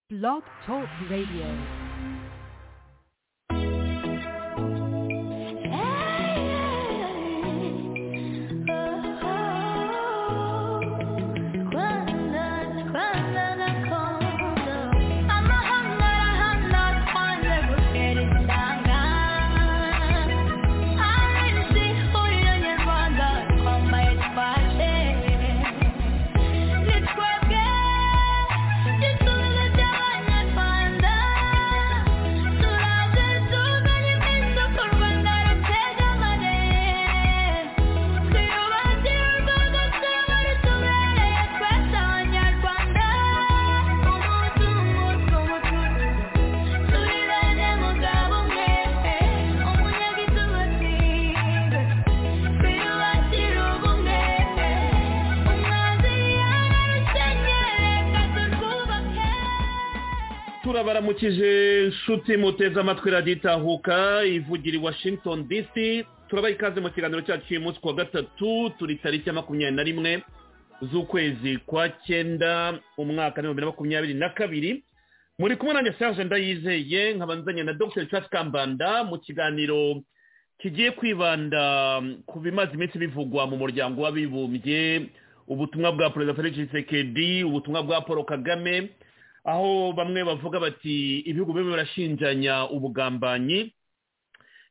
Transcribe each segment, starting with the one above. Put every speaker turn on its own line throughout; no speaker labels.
Blog Talk Radio.
turabaramukije inshuti muteze amatwi raditahuka ivugira i washington dc turabaha ikaze mu kiganiro cyacu cy'uyu munsi kuwa gatatu turi tariki ya makumyabiri na rimwe z'ukwezi kwa cyenda umwaka w'ibihumbi na makumyabiri na kabiri muri kumwe nanjye serge ndayizeye nk'abanzanye na dr richard kambanda mu kiganiro kigiye kwibanda ku bimaze iminsi bivugwa mu muryango w'abibumbye ubutumwa bwa perezida felix sekedi ubutumwa bwa paul kagame aho bamwe bavuga bati ibihugu bimwe birashinjanya ubugambanyi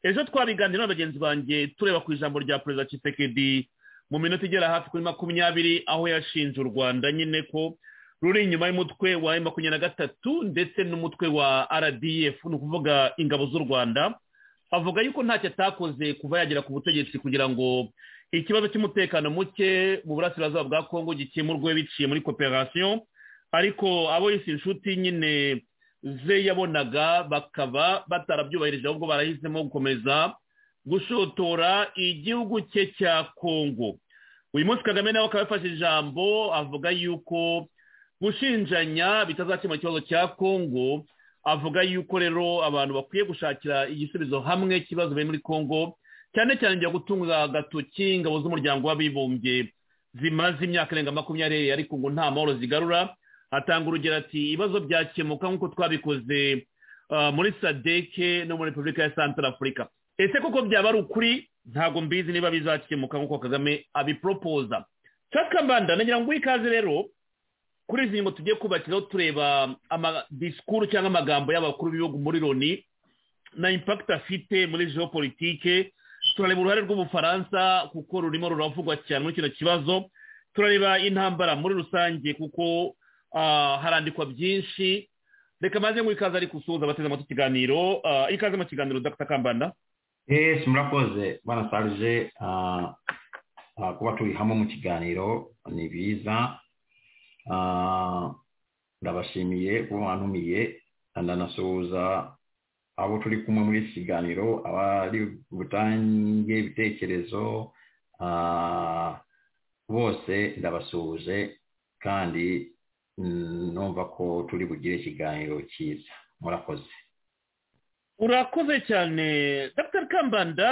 ejo twabiganira na bagenzi banjye tureba ku ijambo rya perezida kisekedi mu minota igera hafi kuri makumyabiri aho yashinje u rwanda nyine ko ruri inyuma y'umutwe wa makumyabiri na gatatu ndetse n'umutwe wa rdf ni ukuvuga ingabo z'u rwanda avuga yuko ntacyo atakoze kuva yagera ku butegetsi kugira ngo ikibazo cy'umutekano muke mu burasirazuba bwa kongo gikemurwe biciye muri koperasiyo ariko abo yise inshuti nyine ze yabonaga bakaba batarabyubahirije ahubwo barahisemo gukomeza gushotora igihugu cye cya kongo uyu munsi kagame nawe akaba yafashe ijambo avuga yuko gushinjanya bitazakemura ikibazo cya kongo avuga yuko rero abantu bakwiye gushakira igisubizo hamwe ikibazo biri muri kongo cyane cyane njya gutunga agatoki ingabo z'umuryango w'abibumbye zimaze imyaka irenga makumyabiri ariko ngo nta mahoro zigarura atanga urugero ati ibibazo byakemuka nk'uko twabikoze muri sadeke no muri repubulika ya santara afurika ese koko byaba ari ukuri ntabwo mbizi niba bizakemuka nk'uko kagame abiporopoza cyakambanda nagira ngo ikaze rero kuri izi ngingo tugiye kubakiraho tureba amadisikuru cyangwa amagambo y'abakuru b'ibihugu muri loni na impakiti afite muri geopolitike turareba uruhare rw'ubufaransa kuko rurimo ruravugwa cyane muri kino kibazo turareba intambara muri rusange kuko harandikwa byinshi reka maze ngo ikaze ari gusuhuza abateze amatwi ikiganiro ikaze mu kiganiro dr kambanda
ese murakoze bana sarije kuba turi hamwe mu kiganiro ni byiza ndabashimiye kuba mwantumiye ndanasuhuza abo turi kumwe muri iki kiganiro abari butange ibitekerezo bose ndabasuhuje kandi numva ko turi bugire ikiganiro cyiza murakoze
urakoze cyane dr kambanda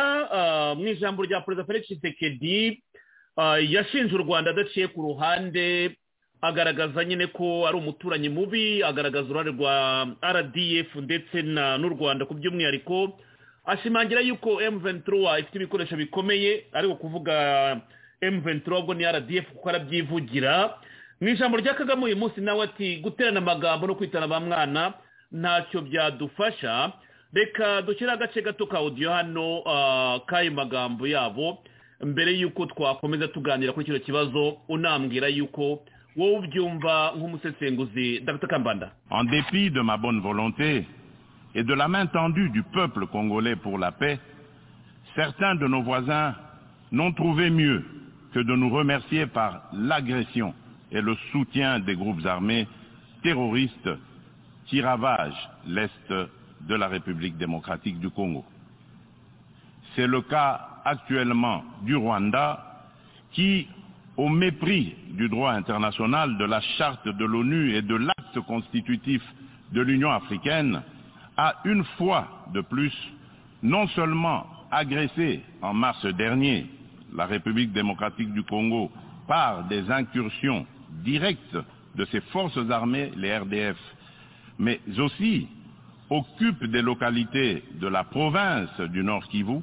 mu ijambo rya perezida felix sekedi yashinje u rwanda adaciye ku ruhande agaragaza nyine ko ari umuturanyi mubi agaragaza uruhare rwa rdf ndetse n'u rwanda ku by'umwihariko ashimangira yuko mventura ifite ibikoresho bikomeye ariko kuvuga mventura ubwo ni rdf kuko arabyivugira mu ijambo rya kagame uyu munsi nawe ati guterana amagambo no kwitana ba mwana ntacyo byadufasha reka dushyire agace gato ka odiyo hano k'ayo magambo yabo mbere y'uko twakomeza tuganira kuri kino kibazo unambwira yuko wowe ubyumva nk'umusesenguzi dr kambanda
en dépit de ma bonne volonté et de la main tendue du peuple congolais pour la paix certains de nos voisins n'ont trouvé mieux que de nous remercier par l'agression et le soutien des groupes armés terroristes qui ravagent l'Est de la République démocratique du Congo. C'est le cas actuellement du Rwanda qui, au mépris du droit international, de la charte de l'ONU et de l'acte constitutif de l'Union africaine, a une fois de plus non seulement agressé en mars dernier la République démocratique du Congo par des incursions directe de ses forces armées, les RDF, mais aussi occupent des localités de la province du Nord Kivu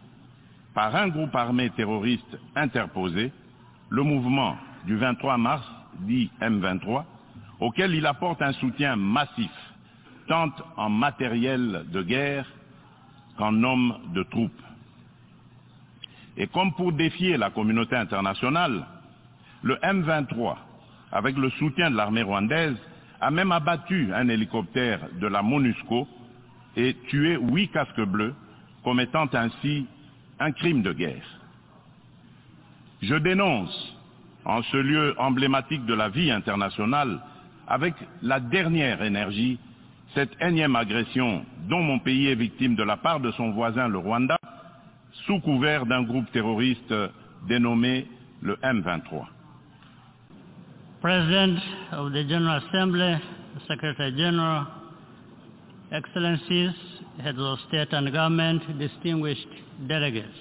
par un groupe armé terroriste interposé, le mouvement du 23 mars, dit M23, auquel il apporte un soutien massif, tant en matériel de guerre qu'en hommes de troupes. Et comme pour défier la communauté internationale, le M23, avec le soutien de l'armée rwandaise, a même abattu un hélicoptère de la MONUSCO et tué huit casques bleus, commettant ainsi un crime de guerre. Je dénonce, en ce lieu emblématique de la vie internationale, avec la dernière énergie, cette énième agression dont mon pays est victime de la part de son voisin le Rwanda, sous couvert d'un groupe terroriste dénommé le M23.
President of the General Assembly, Secretary General, Excellencies, Heads of State and Government, distinguished delegates.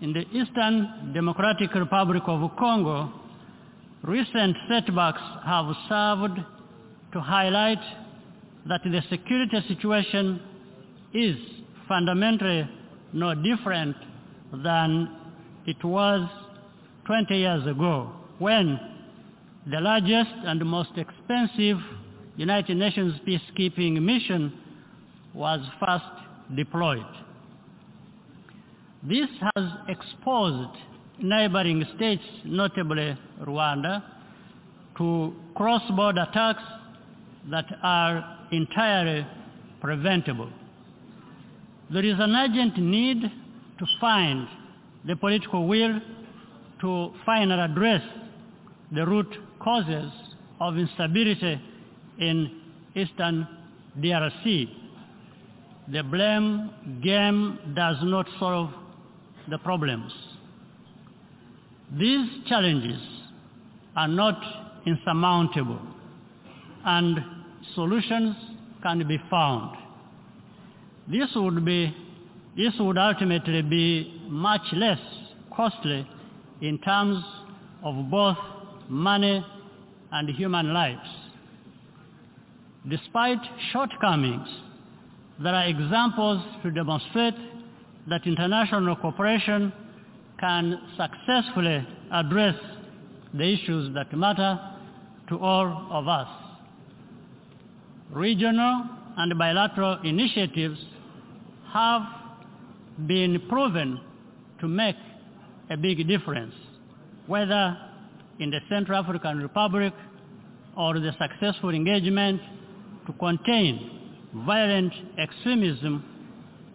In the Eastern Democratic Republic of Congo, recent setbacks have served to highlight that the security situation is fundamentally no different than it was 20 years ago when the largest and most expensive United Nations peacekeeping mission was first deployed. This has exposed neighboring states, notably Rwanda, to cross-border attacks that are entirely preventable. There is an urgent need to find the political will to finally address the root causes of instability in eastern DRC. The blame game does not solve the problems. These challenges are not insurmountable and solutions can be found. This would, be, this would ultimately be much less costly in terms of both money and human lives. Despite shortcomings, there are examples to demonstrate that international cooperation can successfully address the issues that matter to all of us. Regional and bilateral initiatives have been proven to make a big difference, whether in the Central African Republic or the successful engagement to contain violent extremism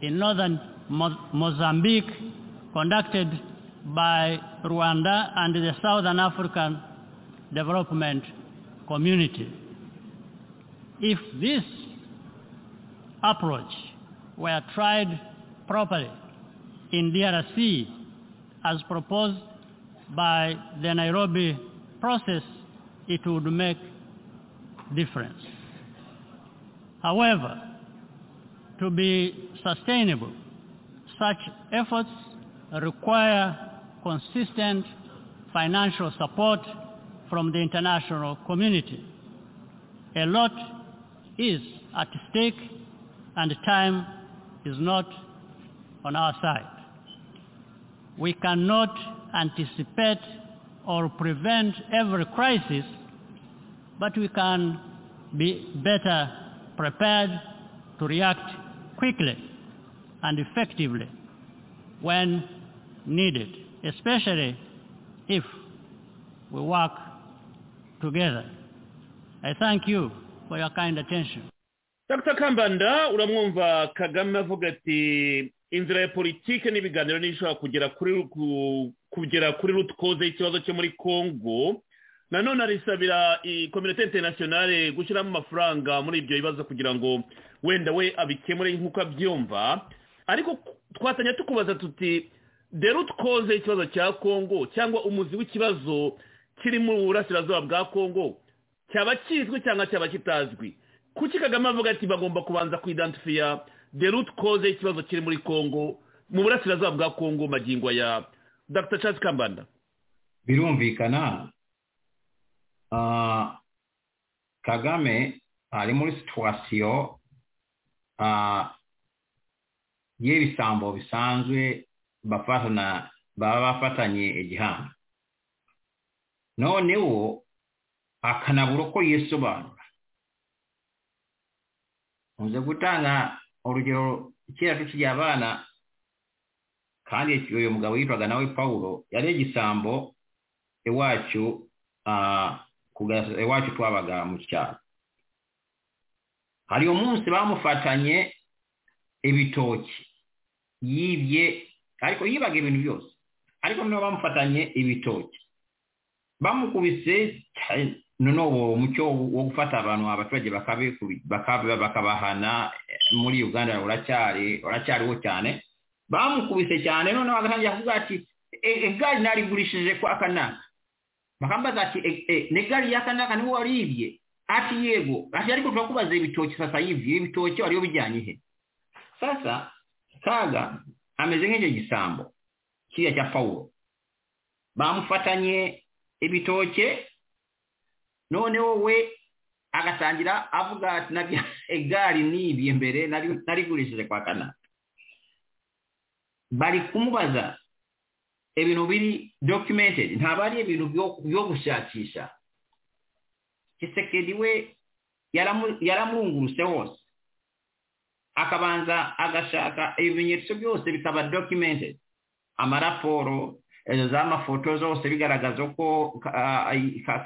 in northern Mo- Mozambique conducted by Rwanda and the Southern African Development Community. If this approach were tried properly in DRC as proposed by the Nairobi process, it would make difference. However, to be sustainable, such efforts require consistent financial support from the international community. A lot is at stake and time is not on our side. We cannot anticipate or prevent every crisis, but we can be better prepared to react quickly and effectively when needed, especially if we work together. I thank you for your kind attention.
dr kambanda uramwumva kagame avuga ati inzira ya politiki n'ibiganiro n'ishobora kugera kuri ku- kugera kuri rutikoze ikibazo cyo muri congo nanone arisabira kominote interinasiyonale gushyiramo amafaranga muri ibyo bibazo kugira ngo wenda we abikemure nk'uko abyumva ariko twatanya tukubaza tuti de rutikoze ikibazo cya congo cyangwa umuzi w'ikibazo kiri mu burasirazuba bwa congo cyaba kizwi cyangwa cyaba kitazwi kuki kagame avuga ati bagomba kubanza kuidantifiya the root cause y'ikibazo kiri muri congo mu burasirazuba bwa congo magingo ya dr charles kambanda
birumvikana ah, kagame ari muri situwasiyo y'ibisambo bisanzwe bafatana baba bafatanye igihano noneho akanabura uko yisobanura nkunze gutanga urugero kera tukiri abana kandi uyu mugabo yitwaga nawe paul yari igisambo iwacu iwacu twabaga mu cyaro hari umunsi bamufatanye ibitoki yibye ariko yibaga ibintu byose ariko niba bamufatanye ibitoki bamukubise noneho umucyo wo gufata abantu abaturage bakabahana muri uganda uracyariho cyane bamukubise cyane noneho agatangira kuvuga ati egari narigurishije kwa kanaka bakambaza ati negari ya kanaka niwe waribye ati yego ati ariko turakubaza ibitoki sasa yibye ibitoki wariyo bijyanye he sasa kaga ameze nk'icyo gisambo kiriya cya pawulo bamufatanye ibitoke noneho we agatangira avuga ati nabyo egari nibye mbere narigurishije kwa kanaka bari kumubaza ibintu biri documented ntabwo ari ibintu byo gushakisha kisekedi we yaramwunguruse hose akabanza agashaka ibimenyetso byose bikaba documented amaraporo z'amafoto zose bigaragaza ko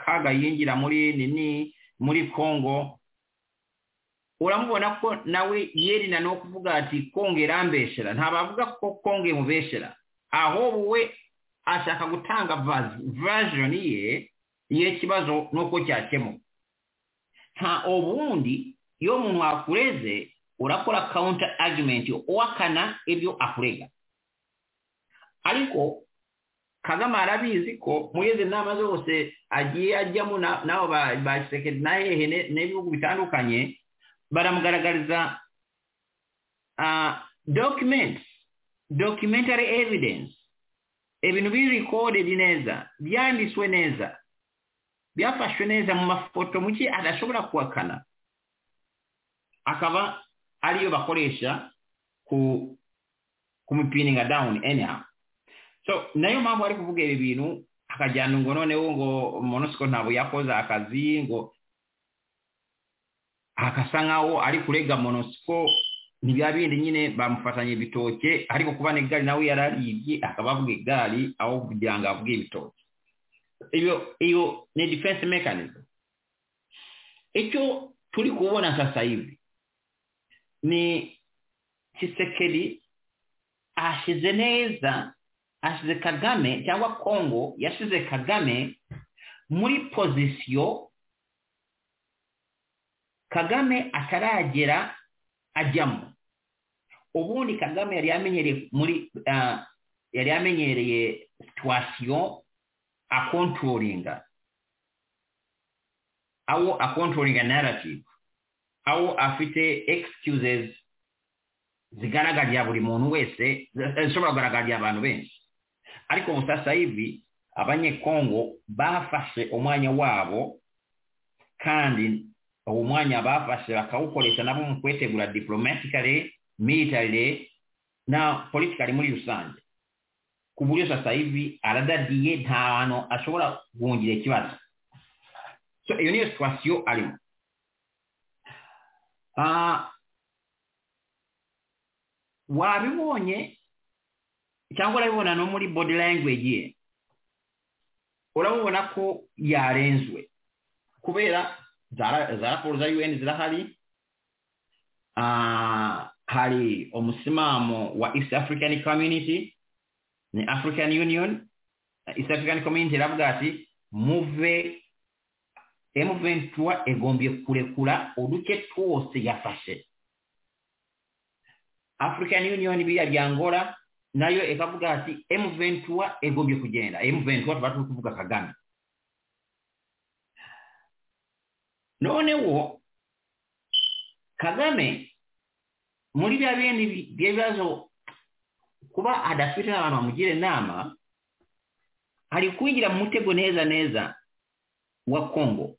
kaga yinjira muri nini muri congo uramubona ko nawe yerina no kuvuga ati konge irambeshera ntabavuga ko konge imubeshera ahubwo we ashaka gutanga version ye y'ikibazo nuko cyakemuka nta ubundi iyo umuntu akureze urakora counter argument uwakana ibyo akurega ariko kagame arabizi ko muri izi nama zose agiye ajyamo n'abo ba sekedi na hehe n'ibihugu bitandukanye baramugaragariza documents documentary evidence ibintu biri recorded neza byanditswe neza byafashwe neza mu mafoto muke adashobora kuhakana akaba ariyo bakoresha ku kumupininga down anyhow so nayo mpamvu ari kuvuga ibi bintu akajyana ngo noneho ngo monosiko ntabwo yakoze akazi ngo akasa nkaho ari kurega monosiko ntibiba bindi nyine bamufatanya ibitoke ariko kuba n'igare nawe yararibye akaba avuga igare aho kugira ngo avuge ibitoke iyo iyo ni defense mechanism icyo turi kubona sasa hivi ni kisekeri ashize neza ashize kagame cyangwa kongo yashize kagame muri pozisiyo kagame ataragera ajyamo ubundi kagame yari yamenyereye muri yari yamenyereye situwasiyo akontoringa aho akontoringa narrative aho afite excuses zigaragarira buri muntu wese zishobora kugaragarira abantu benshi ariko ubu sasa hivi abanyekongo bafashe umwanya wabo kandi uwo mwanya bafashe bakawukoresha nabo mu kwetegura diplomatically militarily na politically muri rusange ku buryo sasa hivi aradadiye nta hantu ashobora guhungira ikibazo so iyo niyo situwasiyo arimo wabibonye cyangwa urabibona no muri body language ye urabibona ko yarenzwe kubera za raporo za un zirahari hari umusimamo wa east african community ni african union east african community iravuga ati muve m23 egombye kurekura uduce twose yafashe african union biriya bya angola nayo ikavuga ati m23 egombye kugenda m23 tuba turi kuvuga kagame noneho kagame muri bya bindi by'ibibazo kuba adafite n'abantu bamugira inama ari kwinjira mu mutego neza neza wa kongo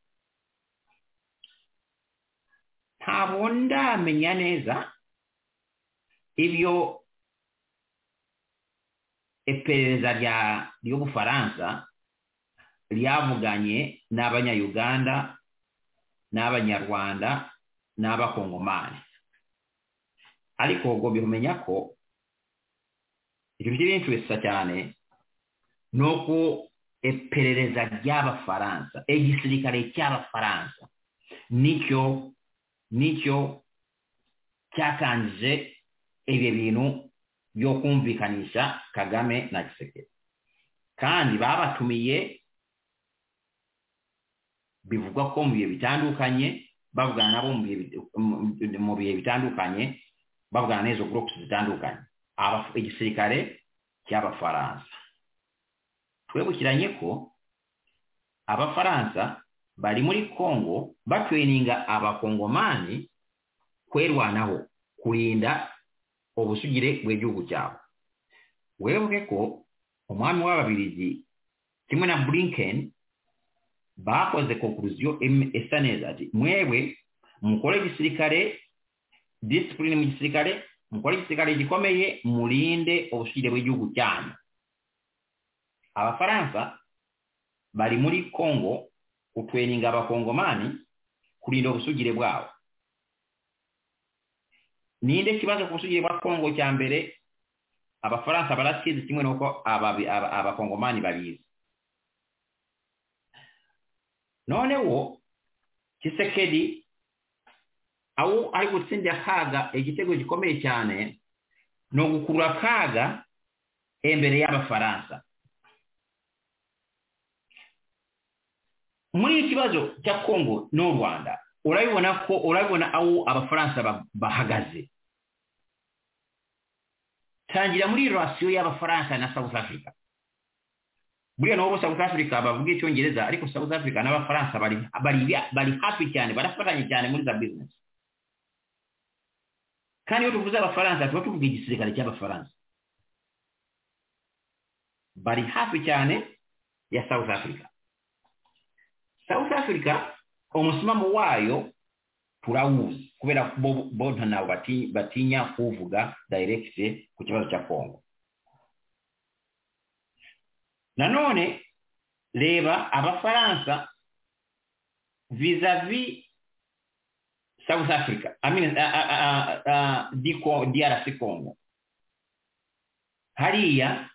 ntabwo ndamenya neza ibyo iperereza rya ry'ubufaransa ryavuganye n'abanyayuganda n'abanyarwanda n'abakongomani ariko ugomba kumenya ko ikintu kirinshurisa cyane ni uko iperereza ry'abafaransa igisirikare cy'abafaransa nicyo nicyo cyakangije ibyo bintu byo kumvikanisha kagame na giseke kandi babatumiye bivugwa ko mu bihe bitandukanye bavugana nabo mu bihe bitandukanye bavugana n'izo gurupusi zitandukanye igisirikare cy'abafaransa twebukiranye ko abafaransa bari muri congo batweninga abakongomani kwerwanaho kurinda ubusugire bw'igihugu cyabo webuke ko umwami w'ababirigi kimwe na blinken bakoze konkuriziyo isa neza ati mwebwe mukore igisirikare disipurine mu gisirikare mukore igisirikare gikomeye murinde ubusugire bw'igihugu cyanyu abafaransa bari muri congo kutweninga abakongomani kurinda ubusugire bwabo ninde kibazo ku busugire bwa congo cya mbere abafaransa barakizi kimwe n'uko abakongomani babizi noneho kisekedi aho ari gutsindira kaga igitego gikomeye cyane ni ugukurura kaga imbere y'abafaransa muri ikibazo cya congo n'u rwanda urabibona ko urabibona aho abafaransa bahagaze tangira muri rasiyo y'abafaransa na south africa buriya nabo south africa bavuga icyongereza ariko south africa n'abafaransa bari hafi cyane barafatanye cyane muri za bizinesi kandi iyo tuvuze abafaransa tuba tuvuga igisirikare cy'abafaransa bari hafi cyane ya south africa south africa umusimamo wayo turawuzi kubera ko bo nabo batinya kuvuga dayiregite ku kibazo cya kongo nanone reba abafaransa vizavi south africa drc congo hariya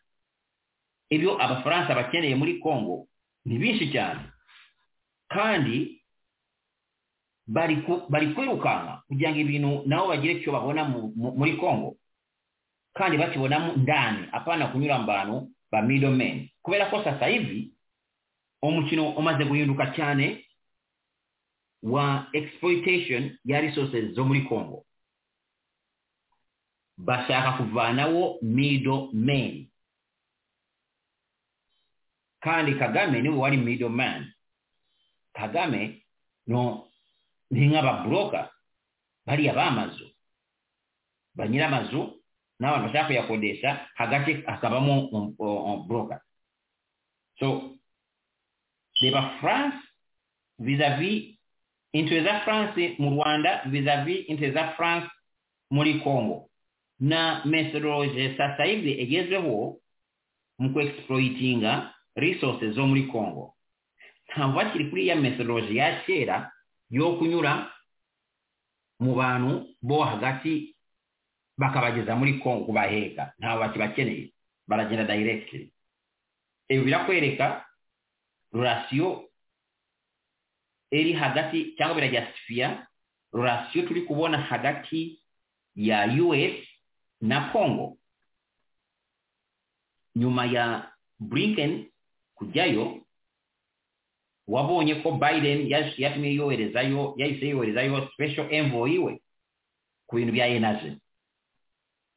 ibyo abafaransa bakeneye muri congo ni byinshi cyane kandi bari kwirukanka kugira ngo ibintu nabo bagire icyo babona muri congo kandi bakibonamo ndani apana kunyura abantu ba midomeni kubera ko sasa hivi umukino umaze guhinduka cyane wa exploitation ya resources zo muri congo bashaka kuvanaho midomeni kandi kagame niwe wari midomeni kagame no ni nk'ababuroka bariya b'amazu ba nyir'amazu n'abantu bashaka kuyakodesha hagati hakabamo buroka so reba france vizavi intwe za france mu rwanda vizavi intwe za france muri congo na mesorologe sasa hivi igezweho mu kuexploitinga resources zo muri congo ntabwo bakiri kuri ya mesorologe ya kera yo kunyura mu bantu bo hagati bakabageza muri congo kubaheka ntabwo bakibakeneye baragenda direct ibi birakwereka rurasiyo iri hagati cyangwa birajyasifiya rurasiyo turi kubona hagati ya us na congo nyuma ya blinken kujyayo wabonye ko biden yatumye yoherezayo yahise yoherezayo special envoy we ku bintu bya energy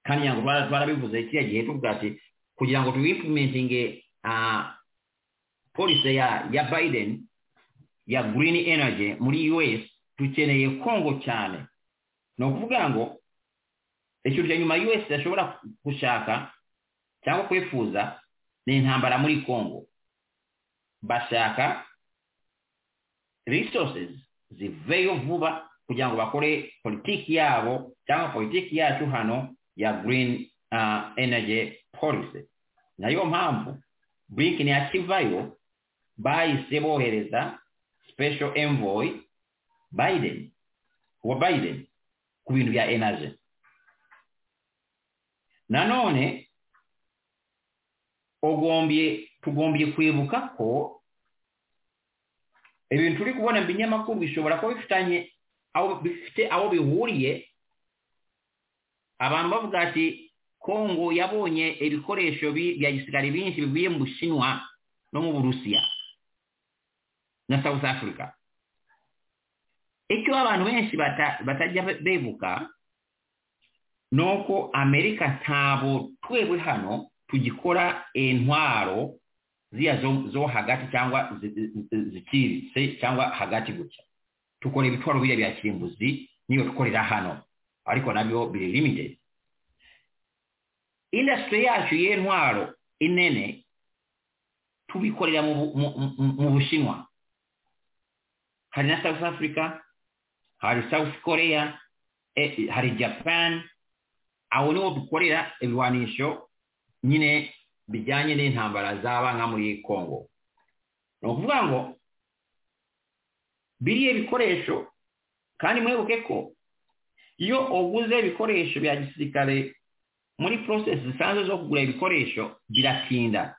kandi ntabwo twarabivuze kiriya gihe tuvuga ati kugira ngo tuwimplementinge polisi ya ya biden ya green energy muri us dukeneye kongo cyane ni ukuvuga ngo ikintu cya nyuma us yashobora gushaka cyangwa kwifuza ni intambara muri kongo bashaka resources ziveyo vuba kugira ngo bakore politiki yabo cyangwa politiki yacu hano ya green uh, energy policy nayo mpamvu bric ntiyakivayo bahise bohereza special envoy biden wa biden ku bintu bya energy nanone ugombye tugombye kwibuka ko ibintu turi kubona mu binyamakuru bishobora kuba bifitanye aho bifite aho bihuriye abantu bavuga ati kongo yabonye ibikoresho bya gisirikare binshi bivuye mu bushinwa no mu burusiya na south africa icyo abantu benshi batajya bebuka ni uko amerika ntabwo twebwe hano tugikora intwaro ziriya zo hagati cyangwa zikiritse cyangwa hagati gutya tukora ibitwaro biriya bya kirimbuzi niyo dukorera hano ariko nabyo biri limited indasitiri yacu y'intwaro inene tubikorera mu bushinwa hari na south africa hari south korea hari japan aho niho dukorera ibirwanisho nyine bijyanye n'intambara zaba nka muri congo ni ukuvuga ngo biriya bikoresho kandi mwibuke ko iyo uguze ibikoresho bya gisirikare muri porosesi zisanzwe zo kugura ibikoresho biratinda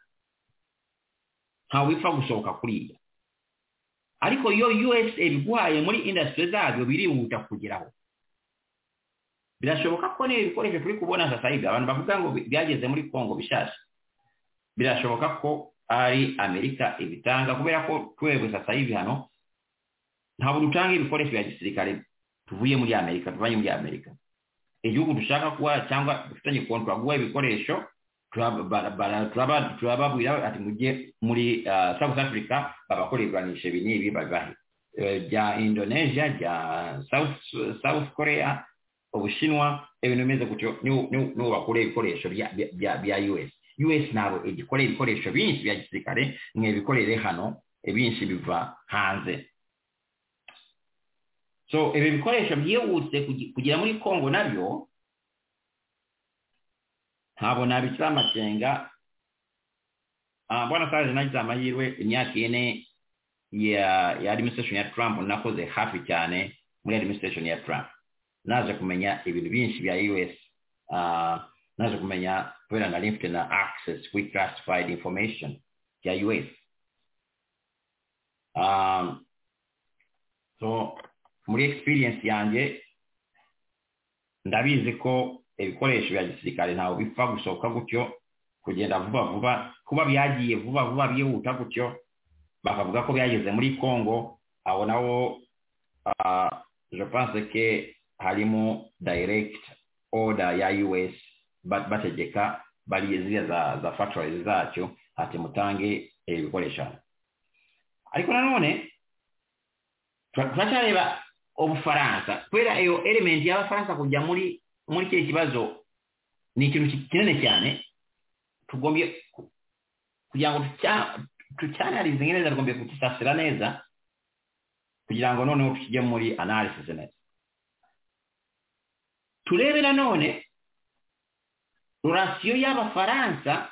ntawe wipfa gusohoka kuriya ariko iyo usa biguhaye muri indasitiri zabyo birihuta kugeraho birashoboka ko n'ibi bikoresho turi kubona sasayiga abantu bavuga ngo byageze muri kongo bishaje birashoboka ko ari amerika ibitanga kubera ko twebwe sasayiga hano ntabwo dutanga ibikoresho bya gisirikare tuvuye muri amerika tuvanye muri amerika igihugu dushaka kuba cyangwa dufitanye kontwara guha ibikoresho turababwira ati mujye muri south africa babakora iburanisha ibi n'ibi babibahe bya indonesia bya south korea ubushinwa ibintu bimeze gutyo nibo bakora ibikoresho bya us us ntabwo igikorera ibikoresho byinshi bya gisirikare mwebikorere hano ibinshi biva hanze so ibi bikoresho byihuse kugera muri kongo nabyo ntabwo nabikira amakenga mbona saje nagize amahirwe imyaka ine ya administration ya trump nakoze hafi cyane muri administration ya trump naje kumenya ibintu byinshi bya us naje kumenya kubera nari mfite na access kuri classified information ya us so muri experience yanjye ndabizi ko ibikoresho bya gisirikare ntabwo bipfa gusohoka gutyo kugenda vuba vuba kuba byagiye vuba vuba byihuta gutyo bakavuga ko byageze muri congo abo nabo je pense ke harimo direct order ya us bategeka bariye ziriya za, za factories zacyo ati mutange ibikoresho ariko nanone turacyareba ubufaransa kubera iyo elementi y'abafaransa kujya muri muri kiriya kibazo ni ikintu kinini cyane tugombye kugira ngo tucyanarize neza tugombye kugisasira neza kugira ngo noneho tujye muri analysis neza turebe nanone rurasiyo y'abafaransa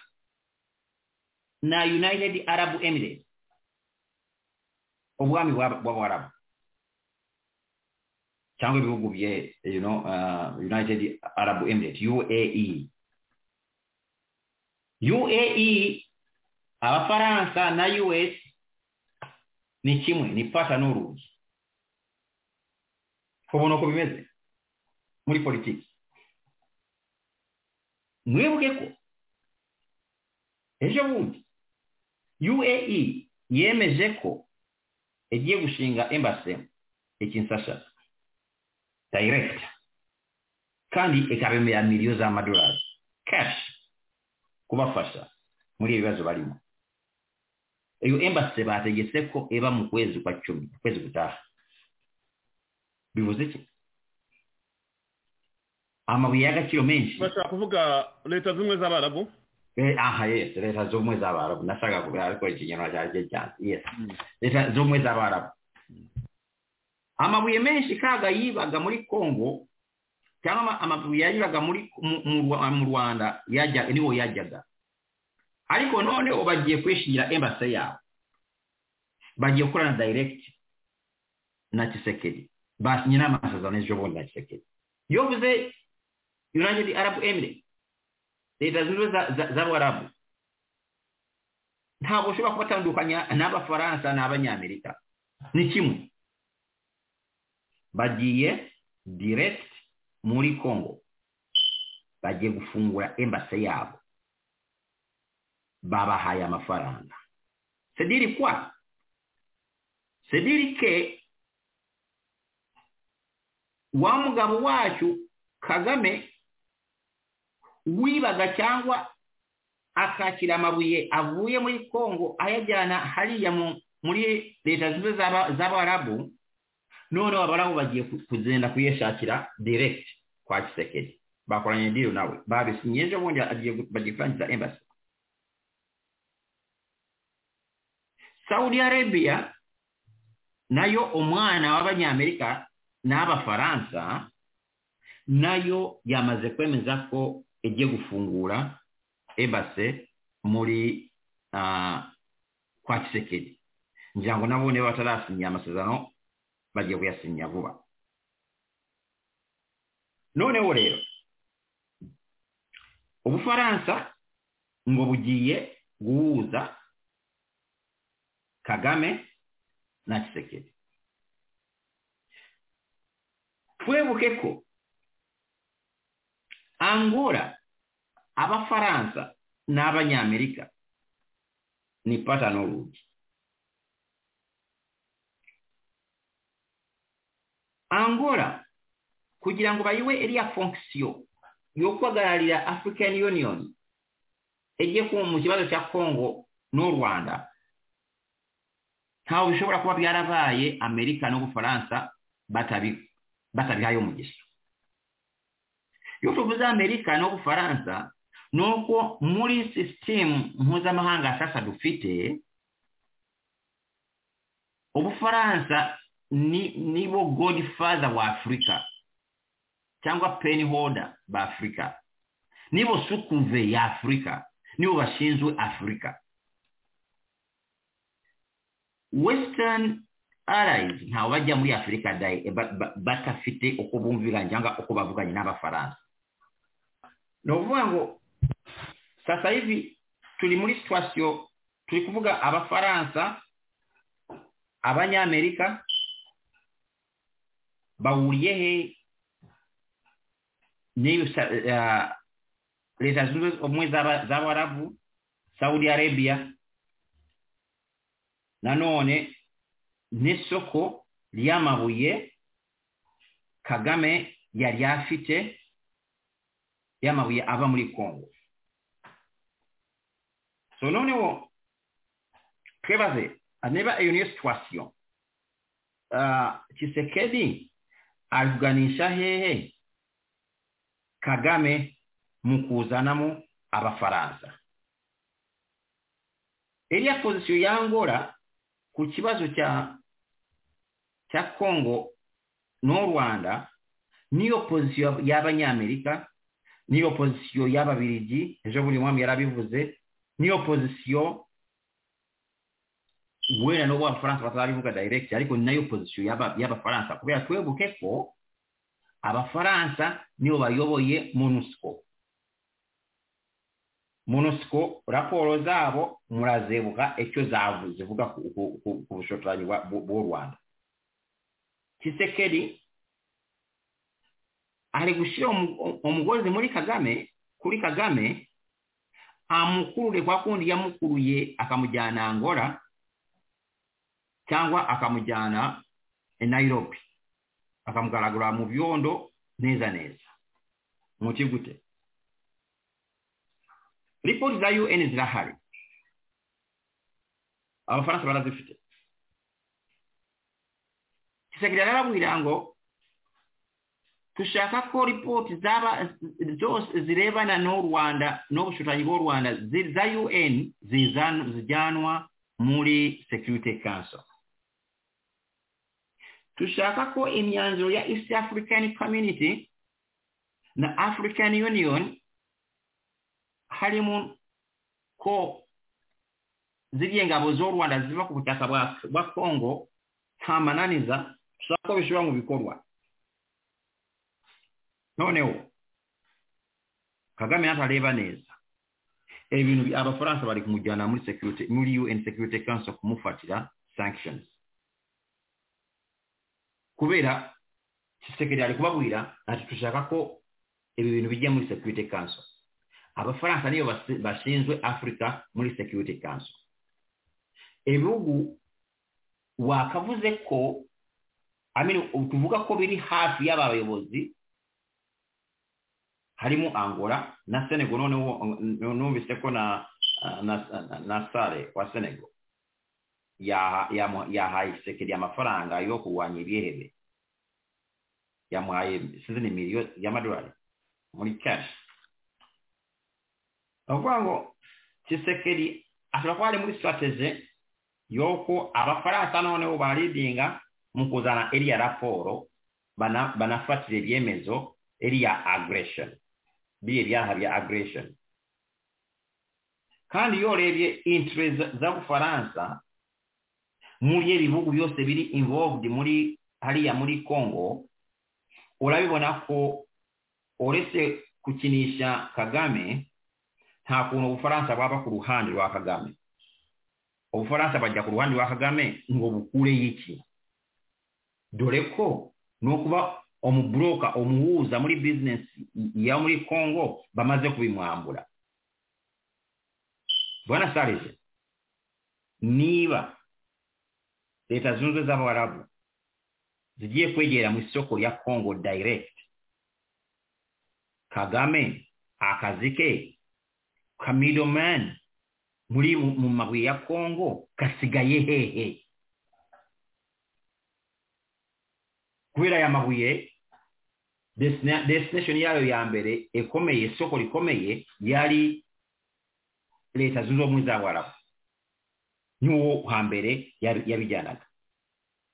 na united arab emirates ubwami bw'abarabu cyangwa ibihugu bye you know, uh, united arab emirates uae uae abafaransa na us ni kimwe ni pata n'urugi ubona uko bimeze muri politiki mwibuke ko ejo bundi uae yemeje ko igiye gushinga embase ikinsasha direct kandi ikabemera miliyo z'amadolari cash kubafasha muri ibibazo barimo iyo embassy bategetse ko iba mu kwezi kwa cumi kwezi gutaha bivuze iki amabuye y'agaciro menshi
bashaka kuvuga leta z'ubumwe z'abarabu
aha yes leta z'ubumwe z'abarabu nashaka kubera ariko ikinyarwanda cyane yes leta z'ubumwe z'abarabu amabuye menshi kaga yibaga muri kongo cyangwa ama- amabuye yanyuraga muri mu- mu Rwa- mu rwanda yajyaga niho yajyaga ariko noneho bagiye kwishingira embase yabo bagiye gukorana direct na kisekedi basinye n'amasezerano y'ejobundi na kisekedi iyo uvuze united arab emirates leta zunze ubumwe za- za- z'abarabu ntabwo ushobora kubatandukanya n'abafaransa n'abanyamerika ni kimwe bagiye direct muri congo bagiye gufungura embase yabo babahaye amafaranga sediri kwa sediri ke wa mugabo wacu kagame wibaga cyangwa akakira amabuye avuye muri congo ayajyana hariya mu- muri leta zunze ubumwe z'aba- z'abarabu noneho abarabu bagiye ku- kugenda kuyashakira direct kwa kisekedi bakoranye diri nawe babisinye ejo bundi agiye gu- bagiye kurangiza embassy saudi arabia nayo umwana w'abanyamerika n'abafaransa nayo yamaze kwemeza ko igiye gufungura ebase muri ah, kwa kisekedi ngira ngo nabo niba batarasinya amasezerano bagiye kuyasinya vuba noneho rero ubufaransa ngo bugiye guhuza kagame na kisekedi twebuke ko angola abafaransa n'abanyamerika ni patano rugi angola kugira ngo bayiwe iriya fonction yo guhagararira african union ejye ku mu kibazo cya congo n'u rwanda ntawe bishobora kuba byarabaye amerika n'ubufaransa batabi- batabihaye umugisha iyo tuvuze amerika n'ubufaransa ni uko muri sisitemu mpuzamahanga sasa dufite ubufaransa ni nibo godfather wa afurika cyangwa peni hoda ba afurika nibo sukuve ya afurika nibo bashinzwe afurika western allies ntawe bajya muri afurika dai- ba- ba- badafite uko bumvikanye cyangwa uko bavuganye n'abafaransa ni ukuvuga ngo sasa hivi turi muri situwasiyo turi kuvuga abafaransa abanyamerika bahuriye he n'iyo sa- eh, leta zunze ubumwe z'aba- z'abarabu saudi arabia nanone n'isoko ry'amabuye kagame yari afite y'amabuye ava muri congo so noneho twebaze niba iyo niyo situwasiyo kisekedi aruganisha hehe kagame mu kuzanamo abafaransa iriya pozisiyo yangora ku kibazo cya cya congo n'u rwanda niyo pozisiyo y'abanyamerika niyo pozisiyo y'ababirigi ejo buri mwami yarabivuze niyo pozisiyo wenda n'ubwo abafaransa batarabivuga direct ariko ni nayo pozisiyo y'aba- y'abafaransa kubera twebuke ko abafaransa nibo bayoboye monusco monusco raporo zabo murazebuka icyo zavu- zivuga ku- ku- ku ku bushotoranyi bwa- bw'u bw'u rwanda kisekedi ari gushyira umu- umugozi muri kagame kuri kagame amukurure kwa kundi yamukuruye akamujyana angora cyangwa akamujyana i nairobi akamugaragura mu byondo neza neza muti gute ripoti za un zirahari abafaransa barazifite kisekirari arabwira ngo tushaka ko ripoti zaba zose zirebana n'u rwanda n'ubushutanyi bw'u rwanda zi- za un zizan- zijyanwa muri security council dushaka ko imyanzuro ya east african community na african union harimo ko ziriya ngabo z'u rwanda ziva ku butaka bwa- bwa kongo nta mananiza dushaka ko bishyirwa mu bikorwa noneho kagame natareba neza ibintu bi- abafaransa bari kumujyana muri security muri un security council kumufatira sanctions kubera kisekeri ari kubabwira ati dushaka ko ibi bintu bijya muri security council abafaransa niyo basi- bashinzwe afurika muri security council ibihugu wakavuze ko I mean, tuvuga ko biri hafi y'abayobozi harimo angola na senego noneho numvise ko na na na sare wa senego yahaye isekeri amafaranga yo kurwanya ibihebe yamuhaye sizini miliyoni y'amadolari muri kashi ni ukuvuga ngo kisekeri ashobora kuba ari muri sitrateze y'uko abafaransa noneho baridinga mu kuzana iriya raporo bana- banafatira ibyemezo iriya aggression biriya byaha bya aggression kandi iyo urebye interest z'abufaransa muri iyo bihugu byose biri involved muri hariya muri congo urabibona ko uretse gukinisha kagame nta kuntu ubufaransa bwaba ku ruhande rwa kagame ubufaransa bajya ku ruhande rwa kagame ngo bukureyo iki dore ko ni ukuba umuburoka umuhuza muri bizinesi ya muri congo bamaze kubimwambura bwana sarije niba leta zunze ubumwe z'abarabu zigiye kwegera mu isoko rya congo direct kagame akazi ke ka middleman muri mu mabuye ya congo gasigaye hehe kubera aya mabuye destina- destination yayo ya mbere ikomeye isoko rikomeye yari leta zunze ubumwe z'abarabu niwo hambere yabi- yabijyanaga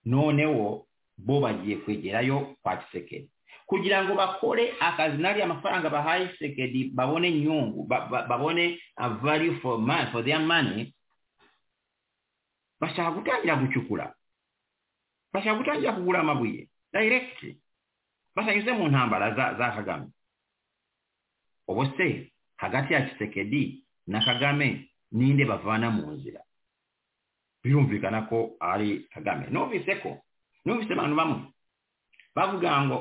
noneho bo bagiye kwegerayo kwa kisekedi kugira ngo bakore akazi nari amafaranga bahaye kisekedi babone inyungu ba- ba- babone a value for money for their money bashaka gutangira gucukura bashaka gutangira kugura amabuye direct batanyuze mu ntambara za, za kagame ubu se hagati ya kisekedi na kagame ninde bavana mu nzira birumvikana ko ari kagame numvise ko numvise abantu bamwe bavuga ngo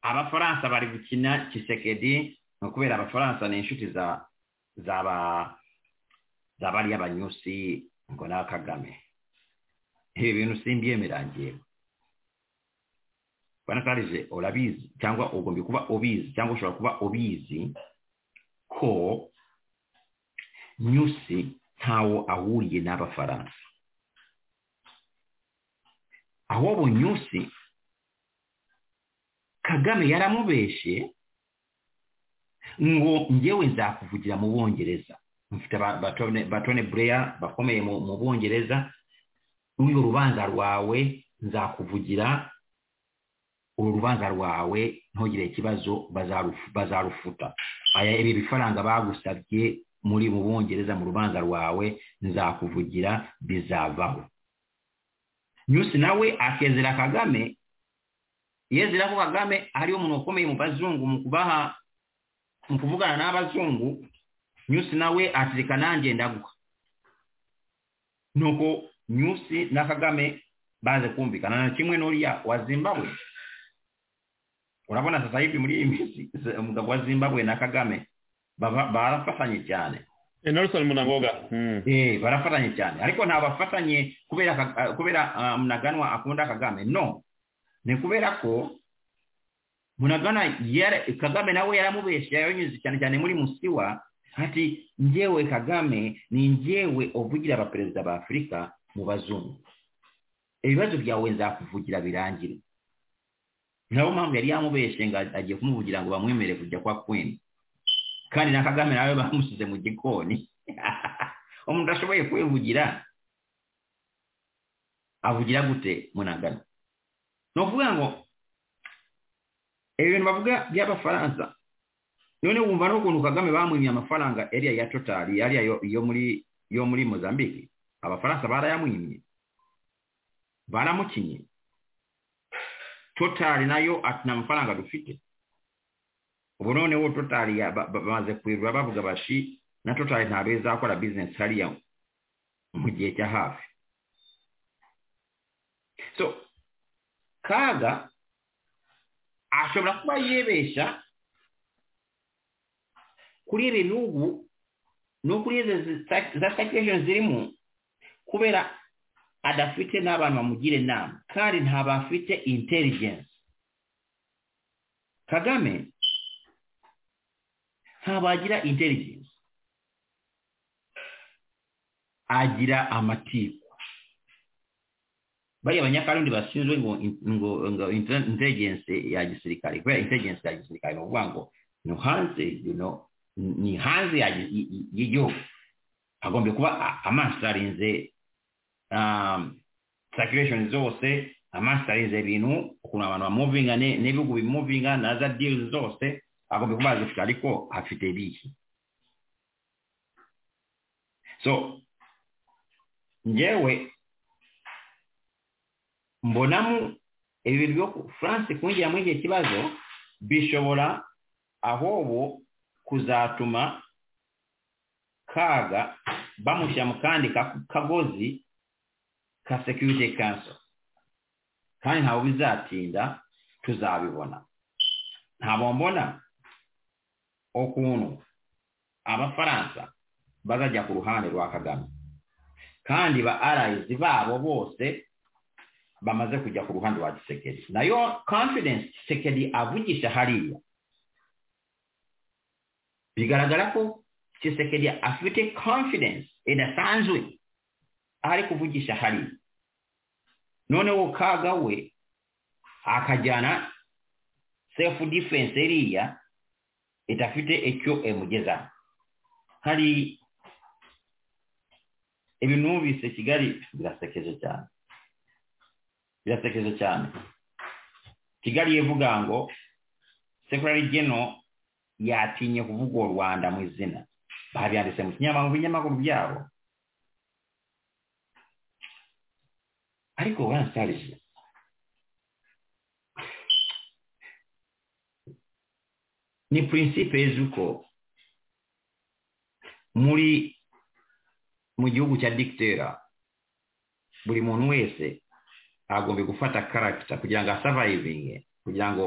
abafaransa bari gukina kisekedi ni ukubera abafaransa ni inshuti za zaba za bariya banyusi ngo na kagame ibi bintu simbyemerangiye banatarije urabizi cyangwa ugombye kuba ubizi cyangwa ushobora kuba ubizi ko nyusi ntawo ahuriye n'abafaransa ahubwo nyusi kagame yaramubeshe ngo ngewe nzakuvugira mu bongereza mfite ba- batone batone bureya bakomeye mu mu bongereza n'uyu rubanza rwawe nzakuvugira uru rubanza rwawe ntugire ikibazo bazarufu- bazarufuta aya ibi bifaranga bagusabye muri mu bongereza mu rubanza rwawe nzakuvugira bizavaho nyusi nawe akezera kagame yezera ko kagame ariyo umuntu ukomeye mu bazungu mu kubaha mu kuvugana n'abazungu nyusi nawe atirika nanjye ndagwa nuko nyusi na kagame baze kumvikana na kimwe n'uriya wa zimbabwe urabona sasa hivi muri iyi minsi se- umugabo wa zimbabwe na kagame bava- barafatanye cyane
nelson munangoga Mm.
eh barafatanye cyane ariko nta bafatanye kubera Ka- ah, kubera ah, munaganwa akunda kagame no ni kubera ko munagana yara- kagame nawe yaramubeshya yanyuze cyane cyane muri musiwa ati njyewe kagame ni njyewe uvugira abaperezida ba afurika mu bazungu ibibazo byawe nzakuvugira birangire nabo mpamvu yari yamubeshye ngo agiye kumuvugira ngo bamwemere kujya kwa kwenu kandi na kagame nawe bamusize mu gikoni umuntu ashoboye kwivugira avugira gute munagana ni ukuvuga ngo ibintu bavuga by'abafaransa none wumva n'ukuntu kagame bamwimye amafaranga yariya ya totari yariya yo- yo muri yo muri mozambique abafaransa barayamwimye baramukinye totari nayo ati nta mafaranga dufite ubu noneho totari ya- ba- ba- bamaze kwirura bavuga bashi na totari ntabwo izakora bizinesi hariya mu gihe cya hafi so kaga ashobora kuba yibeshya kuri ibi n'ubu no kuri izi zita- za sitakisheni zirimo kubera adafite n'abantu bamugira inama kandi ntabwo afite intelligence kagame ntabwo agira intelligence agira amatiku bariya abanyakarundi bashinzwe ngo ngo ngo inte- intelligence ya gisirikare kubera intelligence ya gisirikare ni ukuvuga ngo ni hanze you know, ni hanze ya gi- y- y- y'igihugu agombye kuba a- amaso arinze um, circulation zose amaso arinze ibintu ukuntu abantu bamuvinga ne- n'ibihugu bimuvinga na za deals zose agombye kuba azifite ariko afite biki so njyewe mbonamo ibintu byo ku- france kwinjiramo igihe kibazo bishobora ahubwo kuzatuma kaga bamushyira mu kandi ka- kagozi ka security council kandi ntabwo bizatinda tuzabibona ntabwo mbona ukuntu abafaransa bazajya ku ruhande rwa kagame kandi ba arayizi babo bose bamaze kujya ku ruhande rwa gisekedi nayo confidence gisekedi avugisha hariya bigaragara ko gisekedi afite confidence idasanzwe aho ari kuvugisha hariya noneho kaga we akajyana self defense iriya idafite icyo imugezaho hari ibintu numvise kigali birasekeje cyane birasekeje cyane kigali ivuga ngo sekirari geno yatinye kuvuga u rwanda mu izina babyanditse mu kinyamakuru mu binyamakuru byabo ariko baransarije ni prinsipe z'uko muri mu gihugu cya dikitera buri muntu wese agombye gufata karagita kugira ngo asavayivinge kugira ngo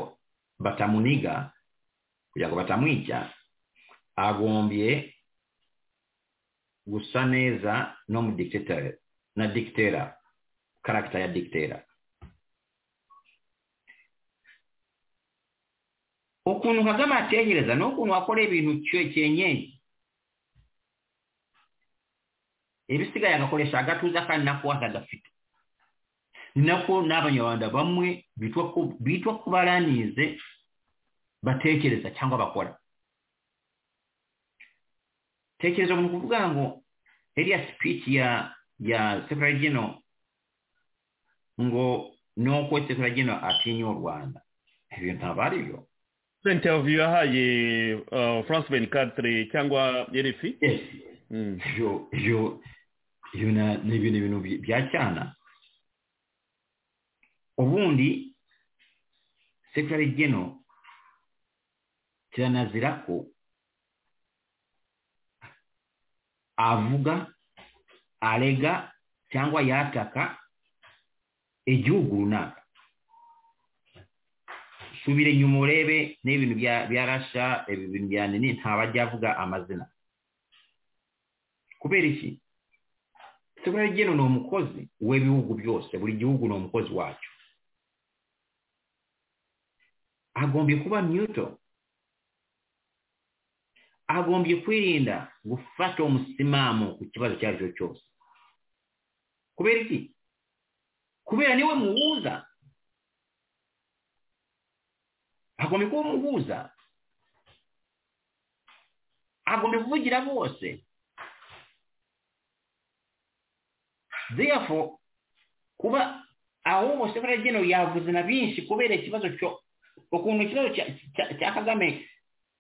batamuniga kugira ngo batamwica agombye gusa neza no mu dikitera na dikitera karagita ya dikitera ukuntu kagame atekereza n'ukuntu akorera ibintu cye- cyenyeji ibisigaye agakoresha agatuza kandi nako atagafite ni nako n'abanyarwanda bamwe bitwa ko bitwa ko baranize batekereza cyangwa bakora tekereza mu kuvuga ngo heriya sipici ya ya sekuragino ngo nuko sekuragino atinya u rwanda ibyo ntabwo ari byo
interview yahaye uh, france 24 cyangwa rfi
Yes.
mm.
yo yo yo na ni ibintu ibintu bi- bya cyana ubundi sekirari geno kiranazira ko avuga arega cyangwa yataka igihugu runaka subire inyuma urebe n'ibintu bya bya rasha ibi bintu bya nini ntabajya avuga amazina kubera iki sekirari geno ni umukozi w'ibihugu byose buri gihugu ni umukozi wacyo agombye kuba nyuto agombye kwirinda gufata umusimamo ku kibazo icyo ari cyo cyose kubera iki kubera niwe muhuza agombye kuba umuhuza agombye kuvugira bose therefore kuba ahubwo sekuru geno yavuze na byinshi kubera ikibazo cyo ukuntu ikibazo cya- cya- cya kagame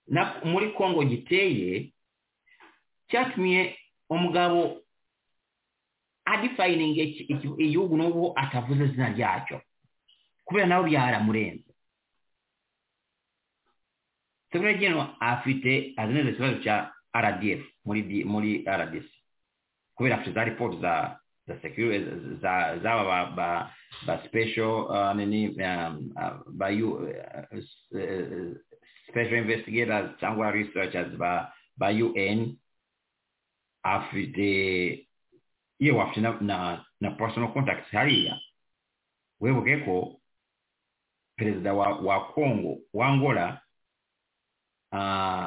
na- muri kongo giteye cyatumye umugabo adifayininga iki- iki- igihugu n'ubu atavuze izina ryacyo kubera nawe byaramurenze sekuru geno afite azi neza ikibazo cya rdf muri D- muri rdc kubera afite za ripoti za za security za zaba ba, ba, ba special uh, nini um, uh, ba you, uh, s- uh, special investigators cyangwa researchers ba ba UN afite yewe afite na, na, na personal contacts hariya webuke ko perezida wa, wa Congo wa Angola uh,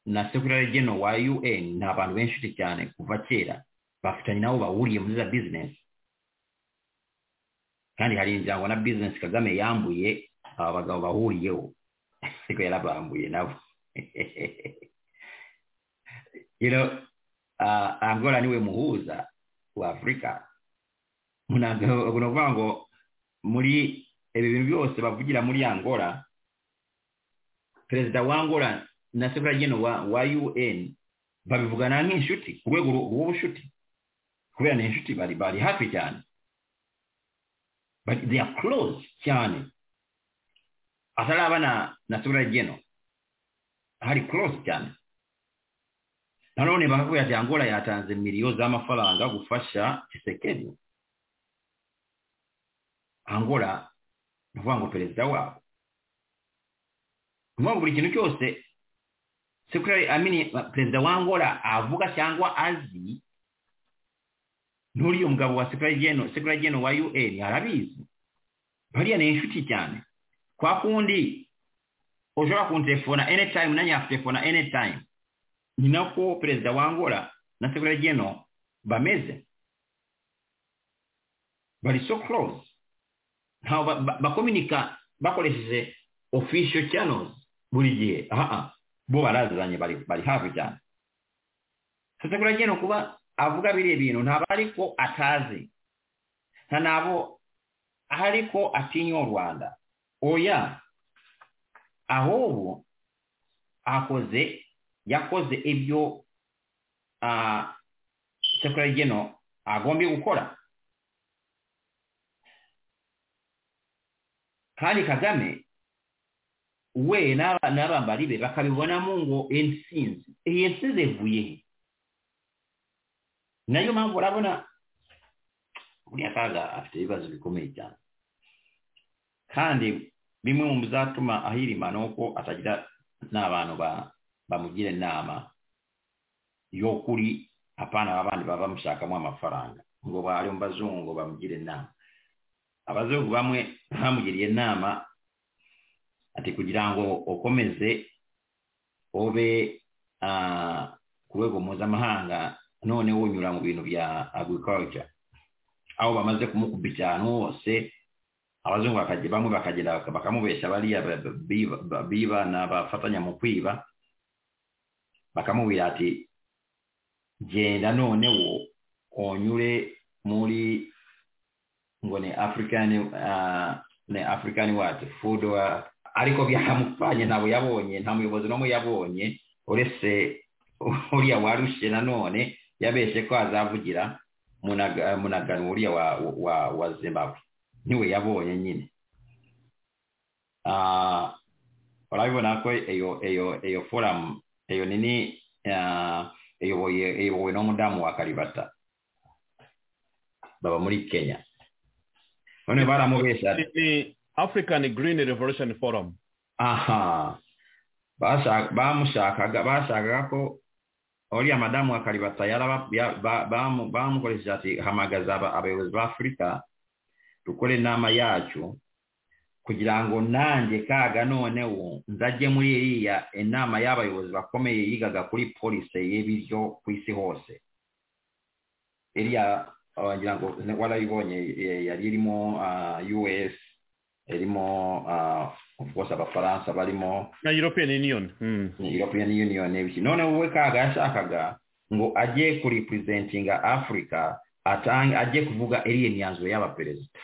na secretary general wa UN ni abantu benshi cyane kuva kera bafitanye nabo bahuriye muri za bizinesi kandi hari imiryango na bizinesi kagame yambuye aba bagabo bahuriyeho ariko yarabambuye nabo You know, ah, angola niwe muhuza wa afurika Ntabwo- ni ukuvuga ngo muri ibi bintu byose bavugira muri angola perezida wa angola na sekuru geno wa wa un babivugana nk'inshuti ku rwego rw- rw'ubucuti kubera ni inshuti bari bari hafi cyane but they are close cyane ataraba na na sura geno hari close cyane nanone bakakubwira ati angola yatanze miliyo z'amafaranga gufasha kisekedi angola ni ukuvuga ngo perezida wabo ni ukuvuga ngo buri kintu cyose sekirari amini perezida wa angola avuga cyangwa azi n'uriya mugabo wa sekirageno sekirageno wa un arabizi bariya ni inshuti cyane kwa kundi ushobora kunterefona anytime nanjye yakuterefona anytime ni nako perezida wa angola na sekirageno bameze bari so close ntaho ba- ba- bakominika bakoresheje official channels buri gihe aha bo barazanye bari bari hafi cyane sasa kuragena kuba avuga biriya bintu ntabwo ariko atazi nta nabo ariko atinya u rwanda oya ahubwo akoze yakoze ibyo ah, sekurageno agombye gukora kandi kagame we n'aba- n'abambari be bakabibonamo ngo intsinzi iyi ntsinzi ivuye he nayo mpamvu urabona buriya kaga afite ibibazo bikomeye cyane kandi bimwe mu bizatuma ahirima ni uko atagira n'abantu ba- bamugira inama y'ukuri apana abandi baba bamushakamo amafaranga ngo bari mu bazungu ngo bamugire inama abazungu bamwe bamugiriye inama ati kugira ngo ukomeze ube ah, ku rwego mpuzamahanga none unyura mu bintu bya agriculture aho bamaze kumukubita ahantu hose abazungu bakajya bamwe bakagenda baka- bakamubeshya bariya ba- ba- biba- ba- biba n'abafatanya mu kwiba bakamubwira ati genda none wo unyure muri ngo ni african ah, ni african what food wa- ariko byamupfanye ntabwo yabonye nta muyobozi n'umwe yabonye uretse uriya warushe nanone yabeshe ko azavugira munaga- munagano uriya wa, wa, wa zimbabwe niwe yabonye nyine Ah, urabibona ko iyo iyo iyo foramu iyo nini ah, iyoboye iyobowe n'umudamu wa karibata baba muri kenya none baramubeshya
ni african green revolution forum
aha Bashaka- bamushakaga bashakaga ko uriya madamu wa karibata yaraba- ya- ba- bamu- bamukoresheje ati hamagaza aba- abayobozi b'afurika dukore inama yacu kugira ngo nanjye kaga noneho nzajye muri iriya inama y'abayobozi bakomeye yigaga kuri polisi y'ibiryo ku isi hose iriya wagira ngo warayibonye eh, yari irimo ah, us irimo ah, of course abafaransa barimo
na european union Mm.
european union n'ibiki none wowe kaga yashakaga ngo ajye kuripresentinga africa atange ajye kuvuga iriya myanzuro y'abaperezida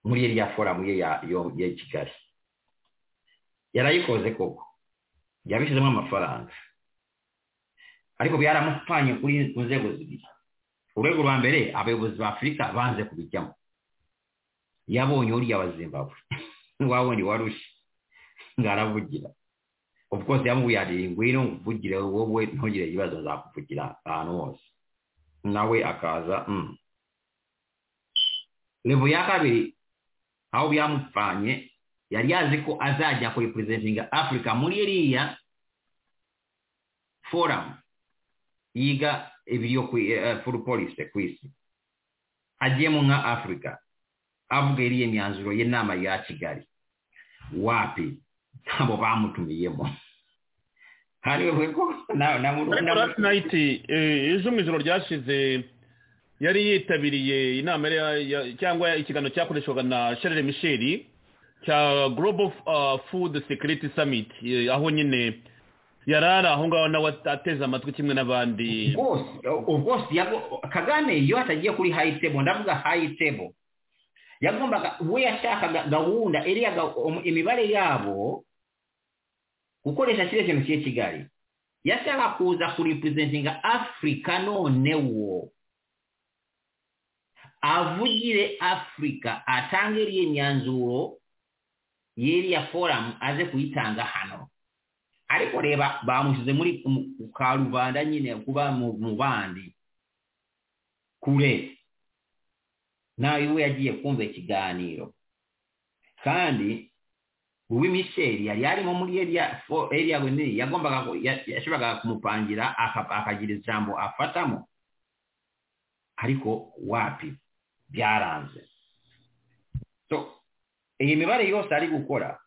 muri iriya foramu ye ya yo- ya kigali yarayikoze koko yabishyizemo amafaranga ariko byaramupfanye kuri ku nzego zibiri urwego rwa mbere abayobozi ba afurika banze kubijyamo yabonye uriya wa zimbabwe wabonye warushye ngo aravugira of course yamubwiye ati ngwino nkuvugire wowe ntugire ibibazo nzakuvugira ahantu hose nawe akaza "Mm." levo ya kabiri aho byamupfanye yari yazi ko azajya kurepurezentinga afurika muri iriya foramu yiga ibyo foru polisi ku isi agiyemo nka afurika avuga iriya myanzuro y'inama ya kigali wapi ntabwo bamutumiyemo hariwe ko na na
ariko last night eh, ejo mu ijoro ryashize yari yitabiriye inama yari ya- cyangwa ikiganiro cyakoreshwaga na sharire michel cya global uh, food security summit eh, aho nyine yari ari aho ngaho nawe ateze amatwi kimwe n'abandi
rwose rwose yago- kagame iyo atagiye kuri hayi tebo ndavuga hayi tebo yagombaga we yashakaga gahunda iriya ga- um- imibare yabo gukoresha kiriya kintu kiri kigali yashaka kuza kuripurezentinga afurika noneho avugire afurika atange iriya imyanzuro y'iriya foramu aze kuyitanga hano ariko reba bamushyize muri mu- ku karubanda nyine kuba mu mu bandi kure nawe we yagiye kumva ikiganiro kandi uwi misheli yari yarimo muri eriya fo- eriya wenini yagombaga ku- ya- yashoboraga kumupangira aka- akagira ijambo afatamo ariko wapi byaranze so iyi mibare yose ari gukora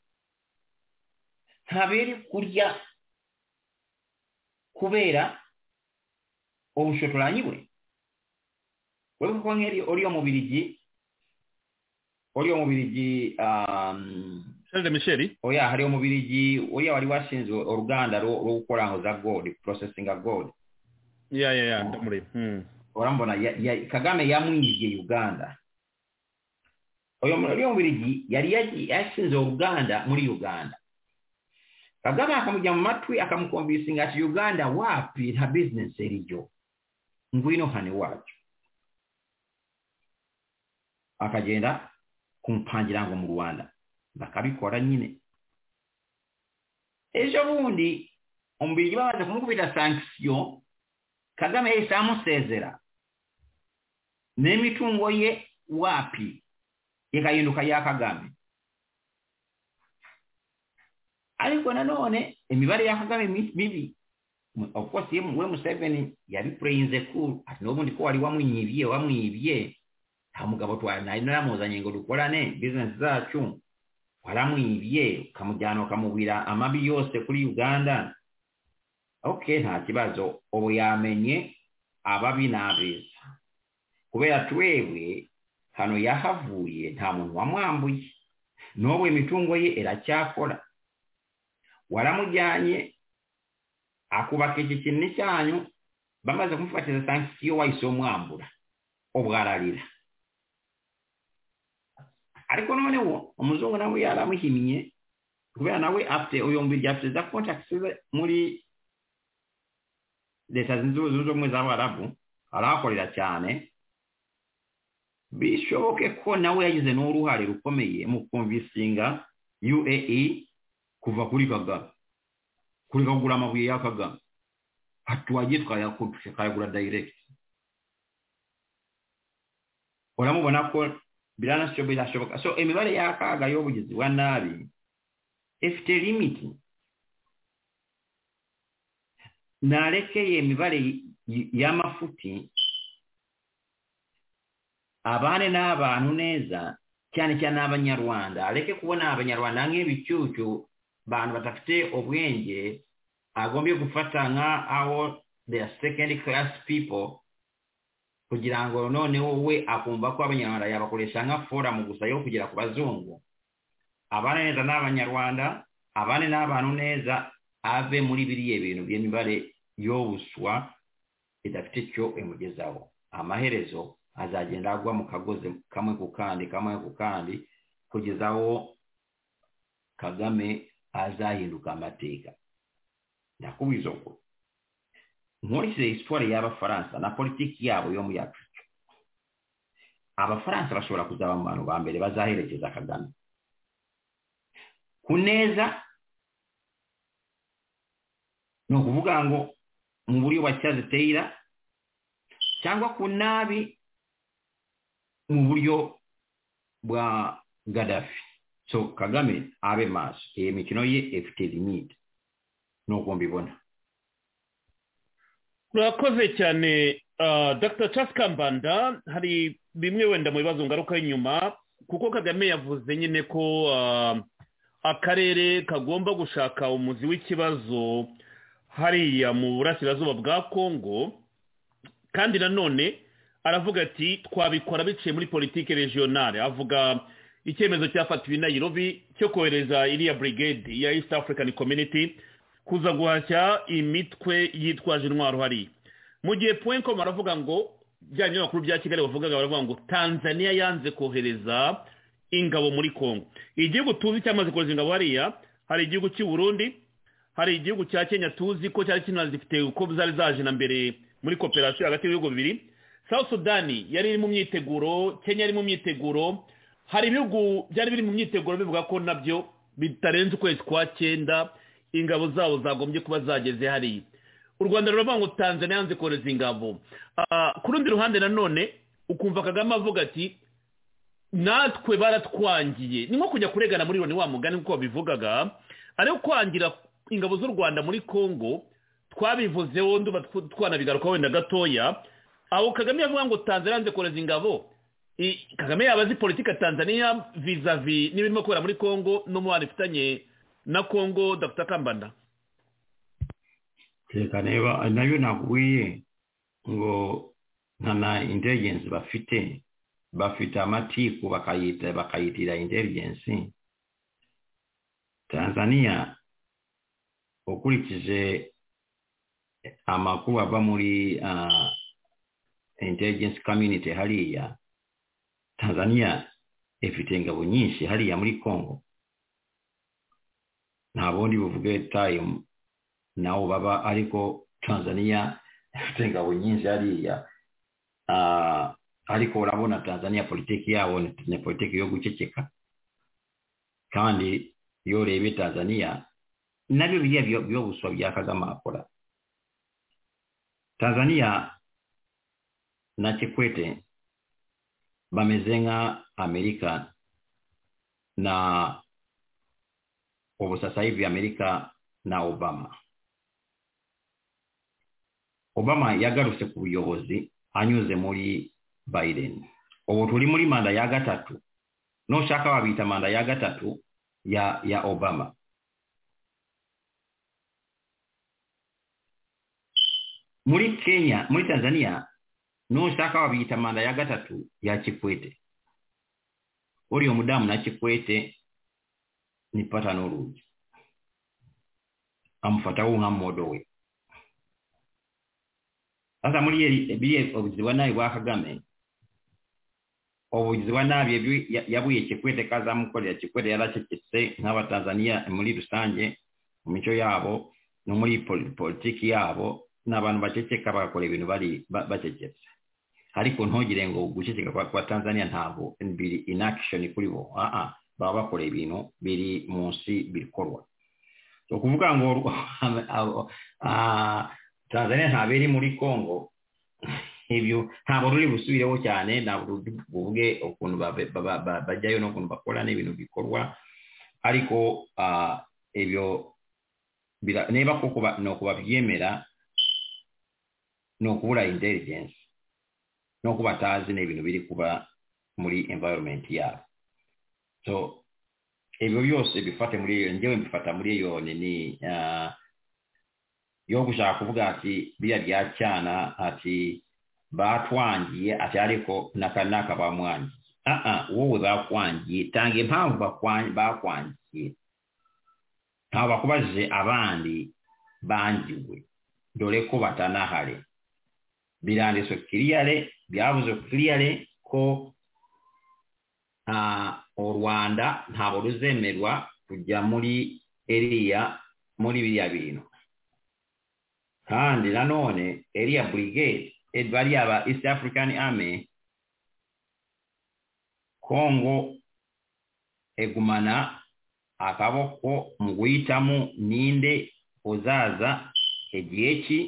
ntabere kurya kubera ubushotoranyi bwe wewe kuko nk'eri uriyo mu birigi uriyo mu birigi um,
sharire michel
oya hariyo mu birigi uriya wari washinzwe uruganda rwo rwo gukora ngo za gold processing of gold
ya ya ya ndamureba Hmm.
urambona ya, ya, kagame yamwibye uganda uyu uriya mubirigi yari yagi- yashinze uruganda muri uganda kagame akamujya mu matwi akamukomvisinga ati uganda wapi nta bizinesi iriyo ngwino hano iwacu akagenda kumupangira ngo mu rwanda bakabikora nyine ejo bundi umubirigi bamaze kumukubita sankisiyo kagame yahise amusezera n'imitungo ye wapi ikahinduka iya kagame ariko nanone imibare ya kagame mi- mibi Mu- of course ye we museveni yabipureyinze cool ati n'ubundi ko wari wamwibye wamwibye nta mugabo twari nari naramuzanye ngo dukorane bizinesi zacu waramwibye ukamujyana ukamubwira amabi yose kuri uganda okay nta kibazo ubu yamenye ababi n'abeza kubera twebwe hano yahavuye nta muntu wamwambuye n'ubu imitungo ye iracyakora waramujyanye akubaka iki kintu cyanyu bamaze kumufatiza sankisiyo wahise umwambura ubu ararira ariko noneho umuzungu nawe yaramuhimye kubera nawe afite uyu mbiryi afite za kontakisi ze muri leta zunze zunze ubumwe z'abarabu arahakorera cyane bishoboke ko nawe yagize n'uruhare rukomeye mu kumvisinga uae kuva kuri kagame kureka kugura amabuye ya kagame ati wagiye tukayagura direct uramubona ko biranasho birashoboka so imibare y'akaga y'ubugizi bwa nabi ifite limiti narekeye imibare y- y- y'amafuti abane n'abantu neza cyane cyane abanyarwanda areke kubona abanyarwanda nk'ibicucu bantu badafite ubwenge agombye gufata nka aho the second class people kugira ngo noneho we akumva ko abanyarwanda yabakoresha nka foramu gusa yo kugera ku bazungu abane neza n'abanyarwanda abane n'abantu neza ave muri biriya bintu by'imibare yobuswa idafite icyo imugezaho amaherezo azagenda agwa mu kagozi kamwe ku kandi kamwe ku kandi kugeza aho kagame azahinduka amateka ndakubwiza uko nkurikije siporo y'abafaransa na politiki yabo yo muri afurika abafaransa bashobora kuzaba mu bantu ba mbere bazaherekeza kagame ku neza ni ukuvuga ngo mu buryo bwa cyaziteyira cyangwa ku nabi mu buryo bwa gadafi so kagame abe maso iyi mikino ye efite limite nuko mbibona
murakoze cyane dr charles kambanda hari bimwe wenda mu bibazo ngaruka y'inyuma kuko kagame yavuze nyine ko akarere kagomba gushaka umuzi w'ikibazo hariya mu burasirazuba bwa kongo kandi nanone aravuga ati twabikora biciye muri politiki regionale avuga icyemezo cyafatiwe na Nairobi cyo kohereza iriya brigade ya east african community kuza guhashya imitwe yitwaje intwaro hariya mu gihe puwenko baravuga ngo bya binyamakuru bya kigali bavugaga baravuga ngo tanzania yanze kohereza ingabo muri congo igihugu tuzi cyamaze kohereza ingabo hariya hari igihugu cy'i burundi hari igihugu cya kenya tuzi ko cyari kinazifite uko zari zaje na mbere muri koperasiyo hagati y'ibihugu bibiri south sudani yari iri mu myiteguro kenya yari mu myiteguro hari ibihugu byari biri mu myiteguro bivuga ko nabyo bitarenze ukwezi kwa cyenda ingabo zabo zagombye kuba zageze hariya u rwanda ruravuga ngo tanzania yanze kohereza ingabo ku rundi ruhande nanone ukumva kagame avuga ati natwe baratwangiye ni nko kujya kuregana muri loni wa mugani nk'uko babivugaga ariko kwangira ingabo z'u rwanda muri congo twabivuzeho nduba twanabigarukaho wenda gatoya aho kagame yavuga ngo tanzania yanze kohereza ingabo kagame yaba azi politiki ya tanzania vizavi n'ibirimo kubera muri congo n'umubano ifitanye na kongo dr kambanda
reka niba nayo naguye ngo nkana intelligence bafite bafite amatiku bakayita bakayitira intelligence tanzania ukurikije amakuru ava muri uh, intelligence community hariya tanzania ifite ingabo nyinshi hariya muri congo nta bundi buvuge tayimu nawo baba ariko tanzania ifite ingabo nyinshi hariya ariko urabona tanzania politiki yabo ni politiki yo guceceka kandi iyo urebye tanzania nabyo biriya byo buswa bya kagame akora tanzania na kikwete bameze nka amerika na ubu sasa hivi amerika na obama obama yagarutse ku buyobozi anyuze muri biden ubu turi muri manda ya gatatu nushaka wabita manda ya gatatu ya ya obama muri kenya muri tanzania nushaka wabita manda ya gatatu ya kikwete uriyo mudamu na kikwete nipata n'urugi amufataho nka modo we sasa muri biriya obugizi bwa nabi bwa kagame obugizi bwa nabi yabuye kikwete kazamukorera kikwete yaracecetse nk'abatanzaniya muri rusange mu mico yabo no muri politiki yabo n'abantu baceceka bagakora ibintu bari bacecetse ariko ntugire ngo guceceka kwa tanzania ntabwo biri inakishoni kuri bo baba bakora ibintu biri munsi bikorwa ni ukuvuga ngo tanzania ntabwo iri muri congo ibyo ntabwo ruri busubireho cyane ntabwo buvuge ukuntu bajyayo n'ukuntu bakora n'ibintu bikorwa ariko ibyo niba koko ni ukubabyemera ni ukubura intelligence ni uko batazi n'ibintu biri kuba muri environment yabo so ibyo byose bifate muri iyo ngewe mbifata muri iyo ni yo gushaka kuvuga ati biriya bya cyana ati batwangiye ati ariko naka naka bamwangiye aha wowe bakwangiye tanga impamvu bakwangiye ntabwo bakubajije abandi bangiwe dore ko batanahari biranditswe kiriyare byavuze kiriyare ko ah, u rwanda ntabwo ruzemerwa kujya muri eriya muri biriya bintu kandi nanone eriya burigade bariya ba east african army kongo egumana akaboko mu guhitamo ninde uzaza igihe ki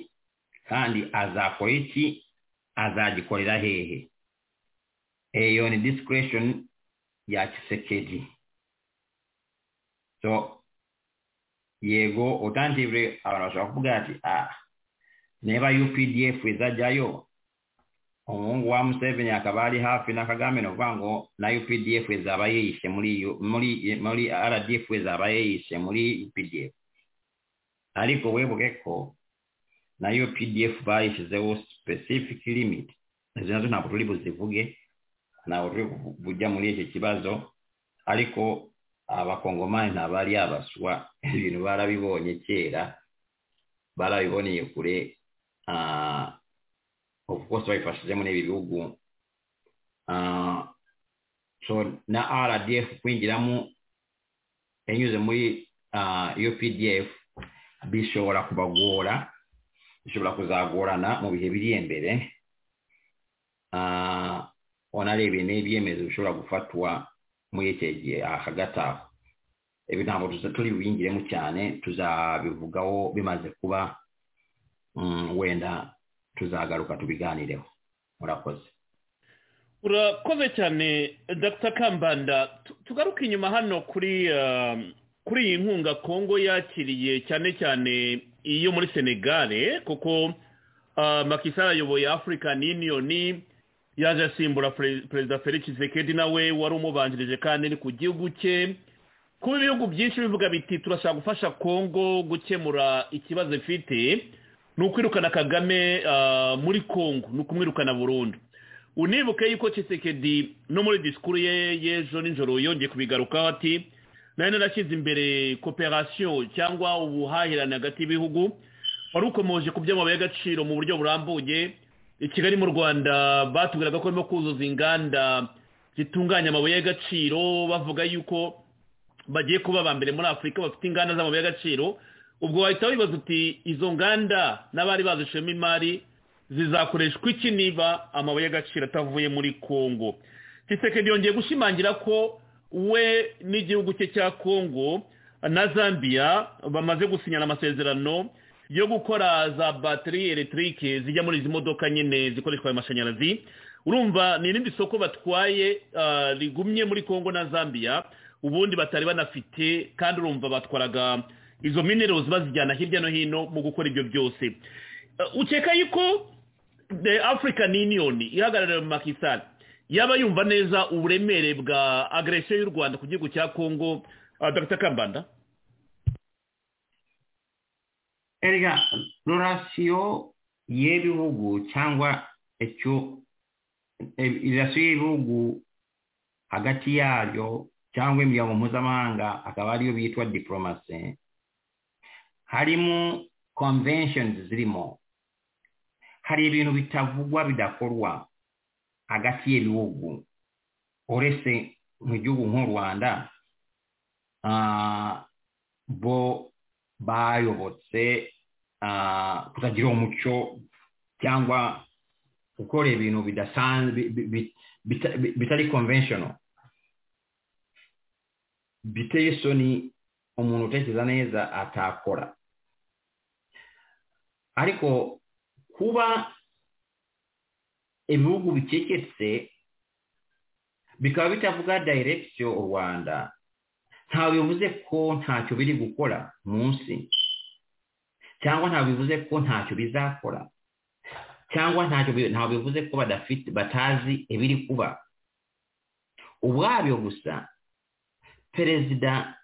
kandi azakora iki azagikorera hehe eyo ni disikiresheni ya kisekedi so yego utangire abantu bashobora kuvuga ati ah niba updf izajyayo umuhungu wa museveni akaba ari hafi na kagame ni ukuvuga ngo na updf izaba yiyishe muri muri muri rdf izaba yiyishe muri updf ariko webuke ko na yo pdf bayishyizeho specific limit izi nazo ntabwo turi buzivuge ntabwo turi kujya muri iki kibazo ariko abakongomani ntabwo ari abaswa ibintu barabibonye kera barabiboneye kure of course babifashijemo n'ibi bihugu so na rdf kwinjiramo yanyuze muri iyo pdf bishobora kubagora bishobora kuzagorana mu bihe biri imbere wanarebeye n'ibyemezo bishobora gufatwa muri iki gihe hagati aho ibi ntabwo turi buyingiremo cyane tuzabivugaho bimaze kuba wenda tuzagaruka tubiganireho murakoze
urakoze cyane dr kambanda tugaruke inyuma hano kuri kuri iyi nkunga kongo yakiriye cyane cyane iyo muri senegare kuko makisara ayoboye afurikani yuniyoni yaje asimbura perezida felix Tshisekedi nawe wari umubanjirije kandi ni ku gihugu cye kuba ibihugu byinshi bivuga biti turashaka gufasha kongo gukemura ikibazo ifite ni ukwirukana kagame muri kongo ni ukumwirukana burundu unibuke yuko Tshisekedi no muri disikuru ye y'ejo nijoro yongeye kubigarukaho ati nayo narashyize imbere koperasiyo cyangwa ubuhahirane hagati y'ibihugu wari ukomeje ku by'amabuye y'agaciro mu buryo burambuye i kigali mu rwanda batubwiraga ko barimo kuzuza inganda zitunganya amabuye y'agaciro bavuga yuko bagiye kuba aba mbere muri afurika bafite inganda z'amabuye y'agaciro ubwo wahita wibaza uti izo nganda n'abari bazishemo imari zizakoreshwa iki niba amabuye y'agaciro atavuye muri kongo kisekedi yongeye gushimangira ko we n'igihugu cye cya kongo na zambia bamaze gusinyana amasezerano yo gukora za batiri electric zijya muri izi modoka nyine zikoreshwa amashanyarazi urumva ni irindi soko batwaye rigumye muri kongo na zambia ubundi batari banafite kandi urumva batwaraga izo minerals bazijyana hirya no hino mu gukora ibyo byose ukeka yuko the african union ihagarariwe mu makisari yaba yumva neza uburemere bwa agresiyo y'u rwanda ku gihugu cya kongo dr kambanda
erega rorasiyo y'ibihugu cyangwa icyo rorasiyo y'ibihugu hagati yayo cyangwa imiryango mpuzamahanga akaba ariyo bitwa diporomasi harimo konvenshoni zirimo hari ibintu bitavugwa bidakorwa hagati y'ibihugu uretse mu gihugu nk'u rwanda bo bayobotse kutagira umuco cyangwa gukora ibintu bidasanzwe bitari konvenshono biteye isoni umuntu utekereza neza atakora ariko kuba ibihugu bicecetse bikaba bitavuga direkisiyo u rwanda ntabwo bivuze ko ntacyo biri gukora munsi cyangwa ntabwo bivuze ko ntacyo bizakora cyangwa ntabwo bivuze ko badafite batazi ibiri kuba ubwabyo gusa perezida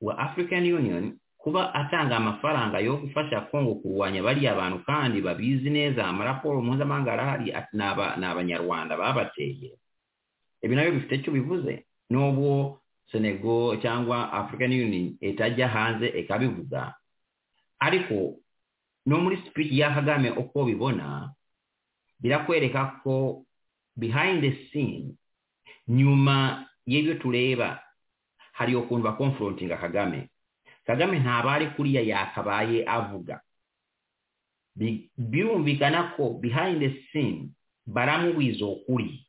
wa african union kuba atanga amafaranga yo gufasha kongo kurwanya bariya bantu kandi babizi neza amaraporo mpuzamahanga arahari ni abanyarwanda babateye ibi nabyo bifite icyo bivuze n'ubwo senego cyangwa african union itajya hanze ikabivuga ariko no muri speech ya kagame uko bibona birakwereka ko behind the scene nyuma y'ibyo tureba hari iyo kuntu bakonfrontinga kagame kagame ntabare kuriya yakabaye avuga Bi- birumvikana ko behind the scene baramubwiza ukuri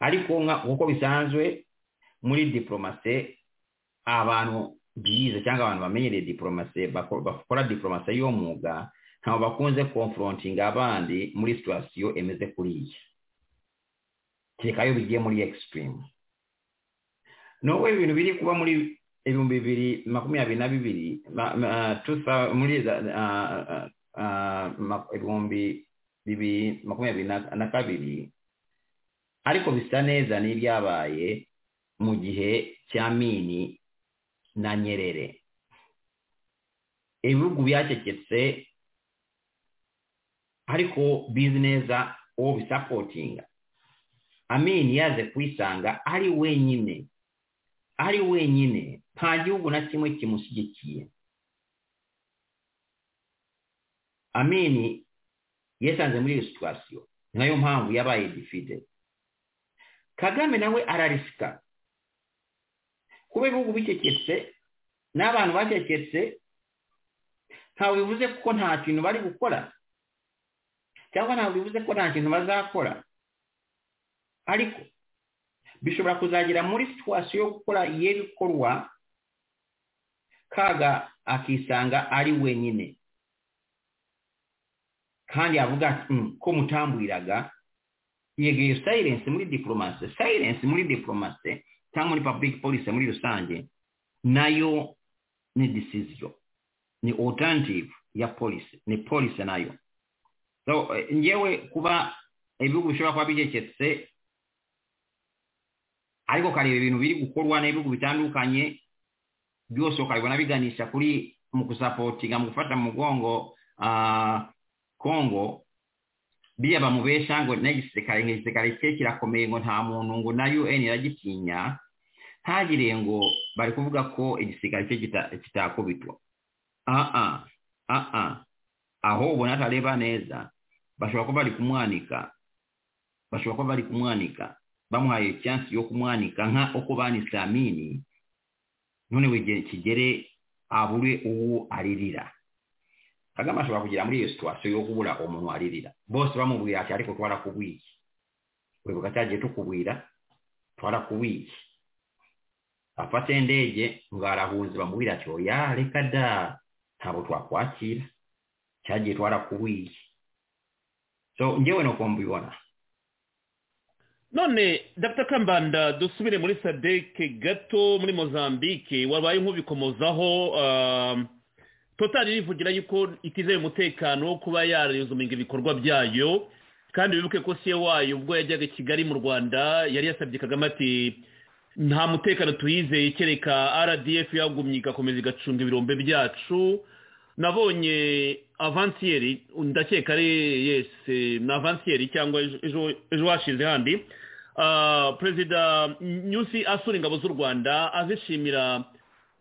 ariko nka nk'uko bisanzwe muri diporomase abantu bize cyangwa abantu bamenyereye diporomase bako- bakora diporomase y'umwuga ntabwo bakunze konfrontinga abandi muri situwasiyo emeze kuriya kereka iyo bigiye muri egisipirimu n'ubwo ibintu biri kuba muri ibihumbi bibiri makumyabiri na bibiri ma- ma- two thou- muri za- ah, ah, ah, ma- ibihumbi bibiri makumyabiri na- na kabiri ariko bisa neza n'ibyabaye mu gihe cya mini na nyerere ibihugu byacecetse ariko bizi neza uwo bisapotinga amini yaze kuyisanga ari wenyine ari wenyine nta gihugu na kimwe kimushyigikiye amini yesanze muri iyo situwasiyo ni nayo mpamvu yabaye difide kagame nawe ararisika kuba ibihugu bicecetse n'abantu bacecetse ntabwo bivuze ko nta kintu bari gukora cyangwa ntabwo bivuze ko nta kintu bazakora ariko bishobora kuzagera muri situwasiyo yo gukora y'ibikorwa kaga akisanga ari wenyine kandi avuga ati "Mm, ko mutambwiraga yegeye silence muri diplomasi silence muri diplomasi cyangwa muri public policy muri rusange nayo ni decision ni alternative ya policy ni policy nayo so eh, ngewe kuba ibihugu bishobora kuba bigeketse ariko ukareba ibintu biri gukorwa n'ibihugu bitandukanye byose ukabibona biganisha kuri mu gusapotinga mu gufata mu mugongo ah, kongo biriya bamubesha ngo n'igisirikare nk'igisirikare cye kirakomeye ngo nta muntu ngo na un iragitinya ntagire ngo bari kuvuga ko igisirikare cye kita- kitakubitwa aha aha aho ubona atareba neza bashobora kuba bari kumwanika bashobora kuba bari kumwanika bamuhaye chance yo kumwanika nka uko banise amini none we kigere abure uwo aririra kagame ashobora kugera muri iyo situwasiyo yo kubura umuntu waririra bose bamubwira ati ariko twarakubwiye wibuka cyagiye tukubwira twarakubwiye afata indege ngo arahunze bamubwira ati oya reka da ntabwo twakwakira cyagiye twarakubwiye so ngewe ni uko mbibona
none dr kambanda dusubire muri sadeke gato muri mozambique wabaye nk'ubikomozaho um, totari rivugira yuko itizeye umutekano wo kuba yarezuminga ibikorwa byayo kandi wibuke ko siye wayo ubwo yajyaga i kigali mu rwanda yari yasabye kagame ati nta mutekano tuyizeye kereka rdf yagumye igakomeza igacunga ibirombe byacu nabonye avansiyeri ndakeka ari yesi ni avansiyeri cyangwa ejo- ejo ejo hashize handi Ah, perezida nyusi asura ingabo z'u rwanda azishimira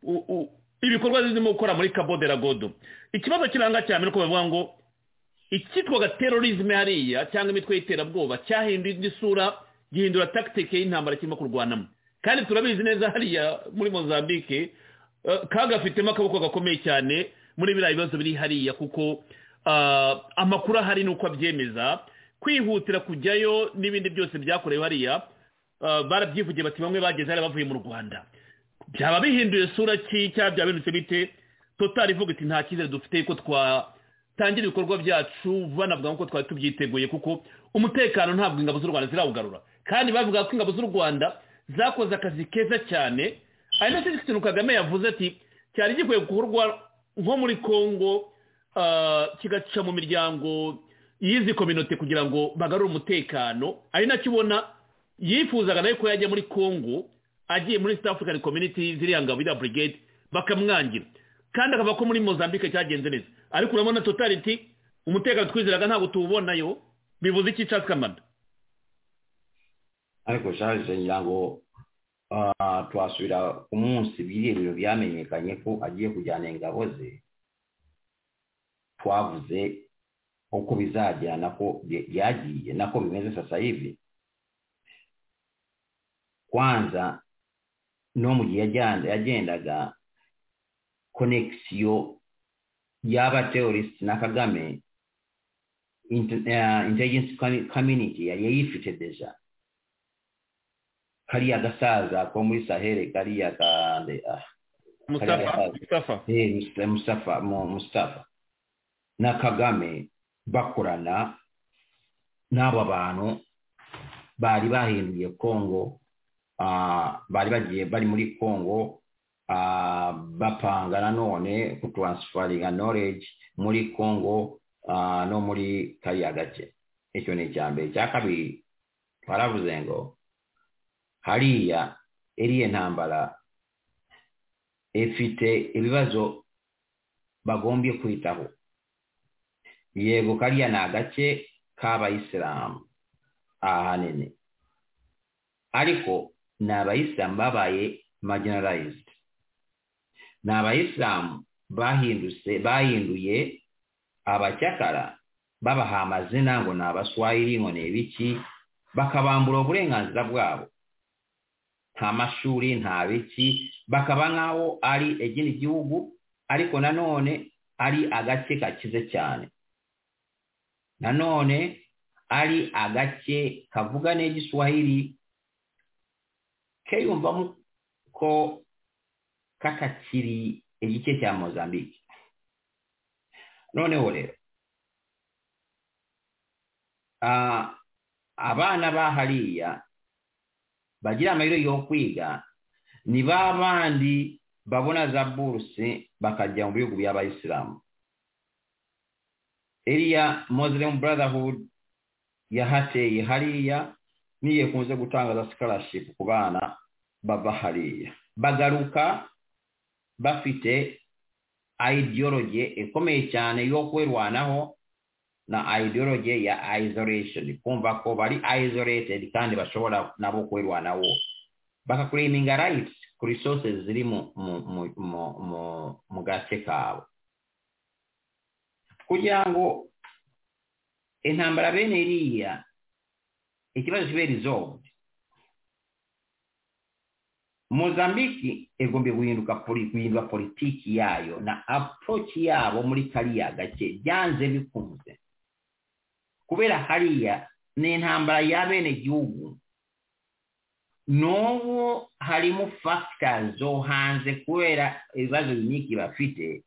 u- u- ibikorwa zirimo gukora muri cabo de la godo ikibazo kiranga cyane nuko bavuga ngo icyitwaga terorizme hariya cyangwa imitwe y'iterabwoba cyahinduye indi sura gihindura tactique y'intambara kirimo kurwanamo kandi turabizi neza hariya muri mozambique eh, kagafitemo akaboko gakomeye cyane muri biriya bibazo biri hariya kuko ah, amakuru ahari ni uko abyemeza kwihutira kujyayo n'ibindi byose byakorewe hariya ah, barabyivugiye bati bamwe bageze hariya bavuye mu rwanda byaba bihinduye sura ki cyangwa byaba bindutse bite totari ivuga iti nta cyizere dufite ko twatangira ibikorwa byacu banavuga nk'uko twari tubyiteguye kuko umutekano ntabwo ingabo z'u rwanda zirawugarura kandi bavuga ko ingabo z'u rwanda zakoze akazi keza cyane ari nacyo kintu kagame yavuze ati cyari gikwiye gukorwa nko muri congo ah, kigaca mu miryango y'izi kominote kugira ngo bagarure umutekano ari nacyo ubona yifuzaga nawe ko yajya muri congo agiye muri South African Community ziriya ngabo iriya brigade bakamwangira kandi akava ko muri Mozambique cyagenze neza ariko urabona totality umutekano twizeraga ntabwo tuwubonayo bivuze iki Charles Kamanda
ariko shaje ngira ngo ah, twasubira ku munsi biriya bintu byamenyekanye ko agiye kujyana ingabo ze twavuze uko bizajya nako bye- byagiye nako bimeze sasa hivi kwanza no mu gihe yajyanda- yagendaga konekisiyo y'abaterorist na kagame inte- eh, intelligence commu- community yari yayifite deja kariya gasaza ko muri sahere kariya kande ah
mustafa
Kariya-
mustafa
eh, Mus- Mustafa, Mu- Mustafa na Kagame bakorana n'aba bantu bari bahinduye Kongo ah, bari bagiye bari muri Kongo ah, bapanga nanone kutransferinga knowledge muri Kongo ah, no muri kariya gace icyo ni icya mbere icya kabiri twaravuze ngo hariya iriya ntambara ifite ibibazo bagombye kwitaho yego kariya ni agace k'abayisilamu ahanini ariko ni abayisilamu babaye marginalized ni abayisilamu bahindutse bahinduye abacyakara babaha amazina ngo ni abaswahili ngo ni ibiki bakabambura uburenganzira bwabo nta mashuri nta biki bakaba nk'aho ari ikindi gihugu ariko nanone ari agace gakize cyane nanone ari agace kavuga n'igiswahili keyumvamo ko katakiri igice cya mozambique noneho rero ah, abana ba hariya bagira amahirwe yo kwiga ni ba bandi babona za buruse bakajya mu bihugu by'abayisilamu iriya muslim brotherhood yahateye hariya niyo ikunze gutangaza scholarship ku bana bava hariya bagaruka bafite ideology ikomeye cyane yo kwirwanaho na ideology ya isolation kumva ko bari isolated kandi bashobora nabo kwirwanaho bakakureminga rights ku resources ziri mu mu mu mu mu, mu gace kabo kugira ngo intambara bene iriya ikibazo kibe resolved mozambiki igombe guhinduka poli- guhindura politiki yayo na approach yabo muri kariya gace byanze bikunze kubera hariya ni intambara ya bene gihugu n'ubu harimo factors zo hanze kubera ibibazo binyiki bafite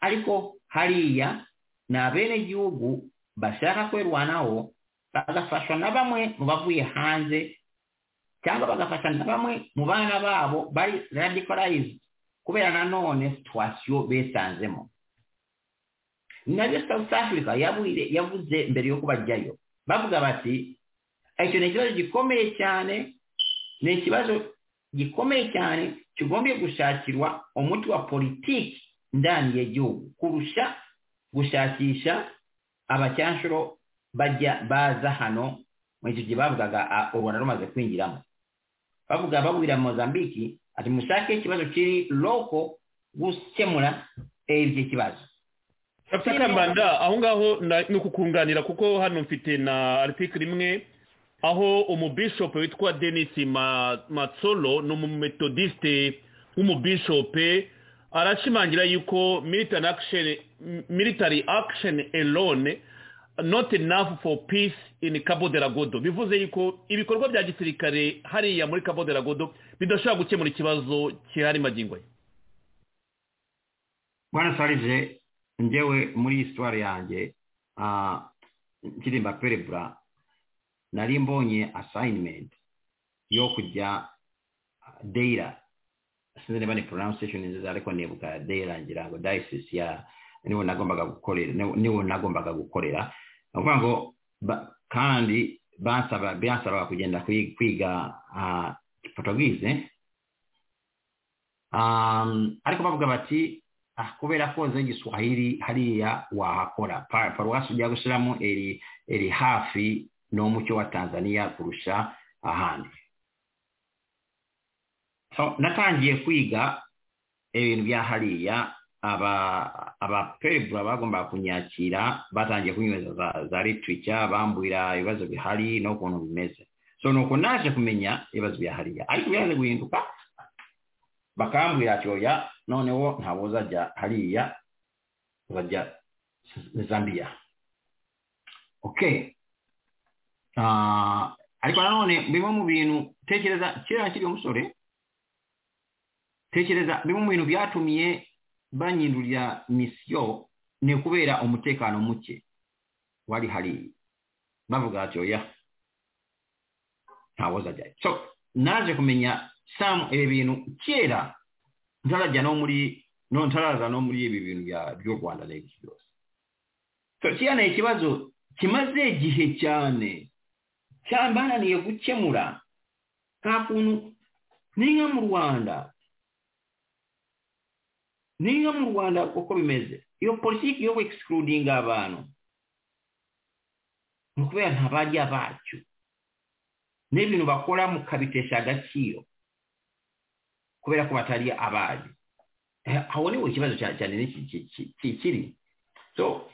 ariko hariya ni abenegihugu bashaka kwerwanaho bagafashwa na bamwe mu bavuye hanze cyangwa bagafasha na bamwe mu bana babo bari radicalized kubera nanone situation besanzemo nabyo south africa yabuire- yavuze mbere yo kubajyayo bavuga bati icyo ni ikibazo gikomeye cyane ni ikibazo gikomeye cyane kigombye gushakirwa umuti wa politiki ndani ya gihugu kurusha gushakisha abacyanshuro bajya baza hano mu icyo gihe bavugaga a- u rwanda rumaze kwinjiramo bavuga babwira mozambiki ati mushake ikibazo kiri loko gukemura ibyo kibazo
Dr. Kambanda aho ngaho na- ni ukukunganira kuko hano mfite na article imwe aho umubishop witwa Denis Ma- Matsolo ni umumetodiste w'umubishope arashimangira yuko militant action m- military action alone not enough for peace in Cabo Delgado bivuze yuko ibikorwa bya gisirikare hariya muri Cabo Delgado bidashobora gukemura ikibazo kihari magingo ye
bwana sarije njyewe muri iyi sitwari yanjye ah, ndirimba perebura nari mbonye asayinimenti yo kujya deyira sinzi niba ni pronunciation nziza ariko nibuka deyira ngira ngo dayisisi ya niwo nagombaga gukorera niwo- niwo nagombaga gukorera ni ukuvuga ngo ba- kandi bansaba bansabaga kugenda kwi- kwiga ah, portuguese Ah, ariko bavuga bati ah, kubera ko nze igiswahili hariya wahakora Pa- paruwasi ujya gushyiramo iri iri hafi n'umucyo wa tanzania kurusha ahandi so natangiye kwiga ibintu bya hariya aba abaperebura bagombaga kunyakira batangiye kunyweza za za litirica bambwira ibibazo bihari n'ukuntu bimeze so nuko naje kumenya ibibazo bihariya ariko byaje guhinduka bakambwira ati oya noneho ntabwo uzajya hariya uzajya zambiya okay Ah, ariko nanone bimwe mu bintu tekereza kiriya kiri umusore tekereza bimwe mu bintu byatumiye banyindurira misiyo ni ukubera umutekano muke wari hariya bavuga ati oya ntawo uzajyayo so naje kumenya samu ibi bintu kera ntarajya no muri no ntaraza no muri ibi bintu bya by'u rwanda n'ibyo byose so kiriya ni ikibazo kimaze igihe cyane cyambananiye gukemura nta kuntu ni nka mu rwanda niyo mu rwanda uko bimeze iyo politiki yo egisikirudinga abantu ni ukubera nta bajya bacyo n'ibintu bakora mukabitesha agaciro kubera ko batari abari aho niho ikibazo cyane kikiri so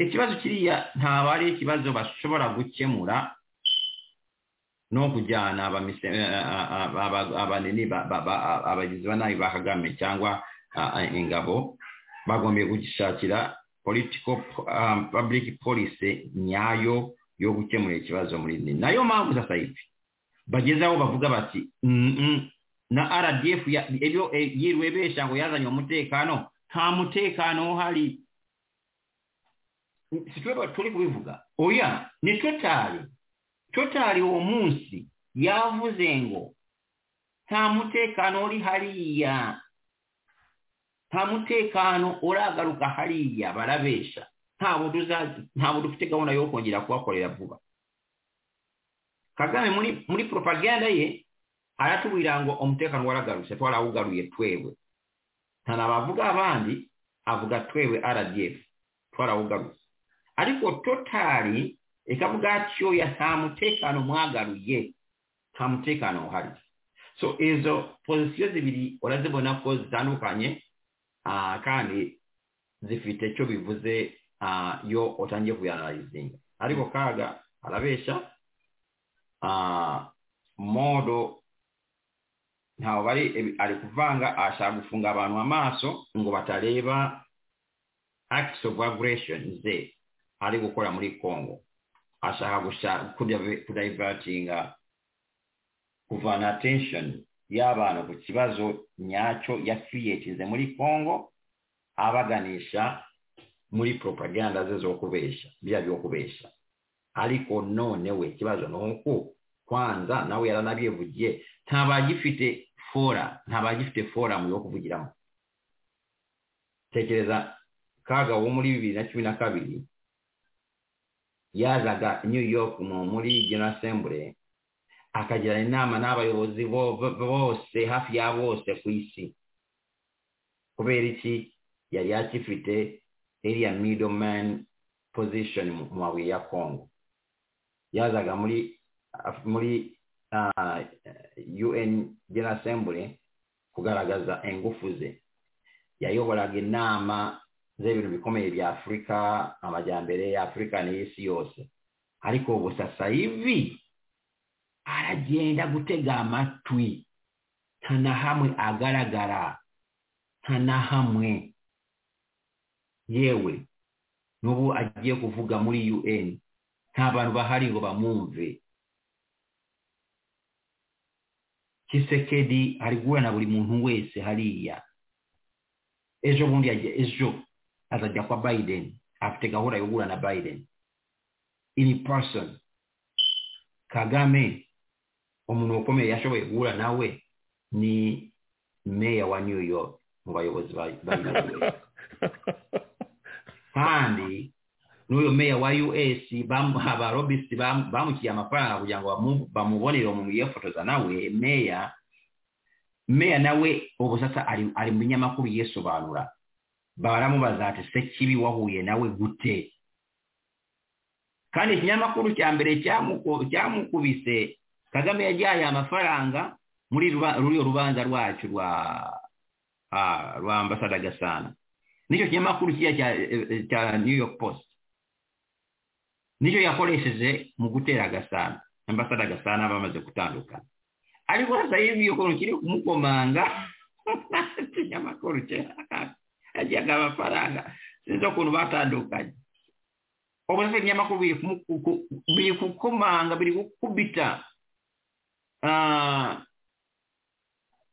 ikibazo kiriya ntabwo ari ikibazo bashobora gukemura no kujyana abanini abagizi ba nabi ba kagame cyangwa ingabo bagombye gushakira political public policy nyayo yo gukemura ikibazo muri ni nayo mpamvu sasa ibi bageze aho bavuga bati na rdf yiriwe besha ngo yazanye umutekano nta mutekano uhari si turi kubivuga oya ni totari totari uwo munsi yavuze ngo nta mutekano uri hariya nta mutekano uragaruka hariya barabesha ntabwo dufite gahunda yo kongera kubakorera vuba kagame muri muri propaganda ye aratubwira ngo umutekano waragarutse twarawugaruye twewe ntanabavuga abandi avuga twewe rdf twarawugarutse ariko totari ikavuga atyoya nta mutekano mwagaruye nta mutekano uhari so izo pozisiyo zibiri urazibona ko zitandukanye kandi zifite icyo bivuze iyo utangiye kuyanarizinga ariko kaga arabeshya modo ntabwo bari ari kuvanga ashaka gufunga abantu amaso ngo batareba acts of aggression ze ari gukora muri congo ashaka gushaka kudayivatinga kuvana atenshoni y'abantu ku kibazo nyacyo yakiriyekize muri congo abaganisha muri propaganda ze zo kubesha biriya byo kubesha ariko nonewe ikibazo ni uko kwanza nawe yaranabyivugiye ntabagifite fora ntabagifite foramu yo kuvugiramo tekereza kaga wo muri bibiri na cumi na kabiri yazaga new york muri general assembly akagirana inama n'abayobozi bose hafi ya bose ku isi kubera iki yari yakifite iriya middleman position mu mabuye ya congo yazaga muri muri un general assembly kugaragaza ingufu ze yayoboraga inama z'ibintu bikomeye bya afurika amajyambere ya afurika n'isi yose ariko ubu sasa ivi aragenda gutega amatwi nta na hamwe agaragara nta na hamwe yewe n'ubu agiye kuvuga muri un nta bantu bahari ngo bamwumve kisekedi ari guhura na buri muntu wese hariya ejo bundi ejo azajya kwa Biden afite gahunda yo guhura na Biden in person Kagame umuntu ukomeye yashoboye guhura nawe ni meya wa New York mu bayobozi ba United kandi n'uyu meya wa US abarobisi bamukiye amafaranga kugira ngo bamubonere umuntu yifotoza nawe meya meya nawe ubu sasa ari mu binyamakuru yisobanura baramubaza ati se kibi wahuye nawe gute kandi ikinyamakuru cya mbere cyamukubise kagame yagihaye amafaranga muri ruriya rubanza rwacu rwa ah, rwa ambasada gasana nicyo kinyamakuru kiriya cya eh, eh, cya new york post nicyo yakoresheje mu gutera gasana ambasada gasana bamaze gutandukana ariko hasa y'ibiyokoro kiri kumukomanga ikinyamakuru cye yajyaga amafaranga sinzi ukuntu batandukanye ubu se ibinyamakuru biri kumu- ku- ku- biri gukomanga biri gukubita ah,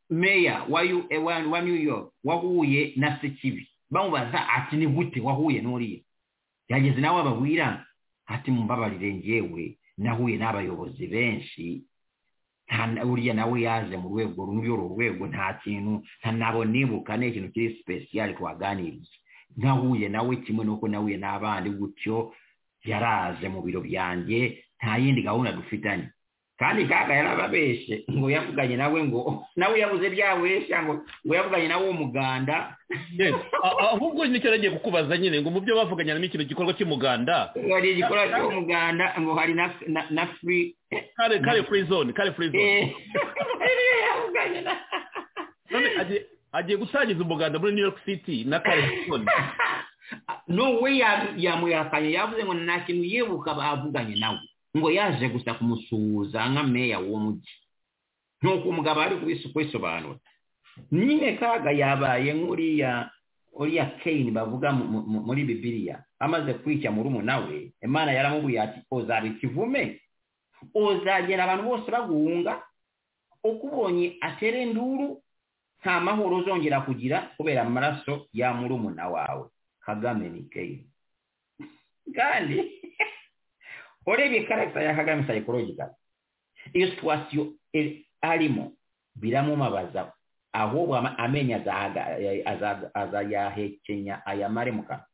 meya wa, U- eh, wa, wa new york wahuye na sekibi bamubaza ati ni gute wahuye n'uriya yageze nawe ababwira ati mumbabarire njyewe nahuye n'abayobozi benshi nta na- uriya nawe yaje mu rwego rumwe uru rwego nta kintu nta nabo nibuka ni ikintu kiri sipesiyali twaganiriye nahuye nawe kimwe nuko nahuye n'abandi gutyo yaraje mu biro byanjye nta yindi gahunda dufitanye kandi kaga yarababeshe ngo yavuganye nawe ngo nawe yabuze byabesha ngo ngo yavuganye nawe w'umuganda
Yes. A- a- ahubwo nicyo nagiye kukubaza nyine ngo mu byo bavuganyemo ikintu gikorwa cy'umuganda
ngo hari igikorwa cy'umuganda ngo hari na na- na free
kare kare free zone kare free zone
eh, niyo yavuganye na
none agiye- agiye gusangiza umuganda muri new york city na kare free zone
no we ya- yamuhakanye yavuze ngo nta kintu yibuka bavuganye nawe ngo yaje gusa kumusuhuza nka meya w'uwo mujyi nuko umugabo ari kubisa kubisobanura nyine kaga yabaye nk'uriya uriya keyini bavuga mu- mu- mu- muri bibiliya amaze kwica murumuna we imana yaramubwiye ati ozaba ikivume uzagera abantu bose baguhunga uko ubonye atere induru nta mahoro uzongera kugira kubera amaraso ya murumuna wawe kagame ni keyi kandi urebye karagita ya kagame psychological iyo situwasiyo iri- arimo biramumabaza ahubwo ama- amenyo azaga- azaga- azayahekenya ayamare mu kanwa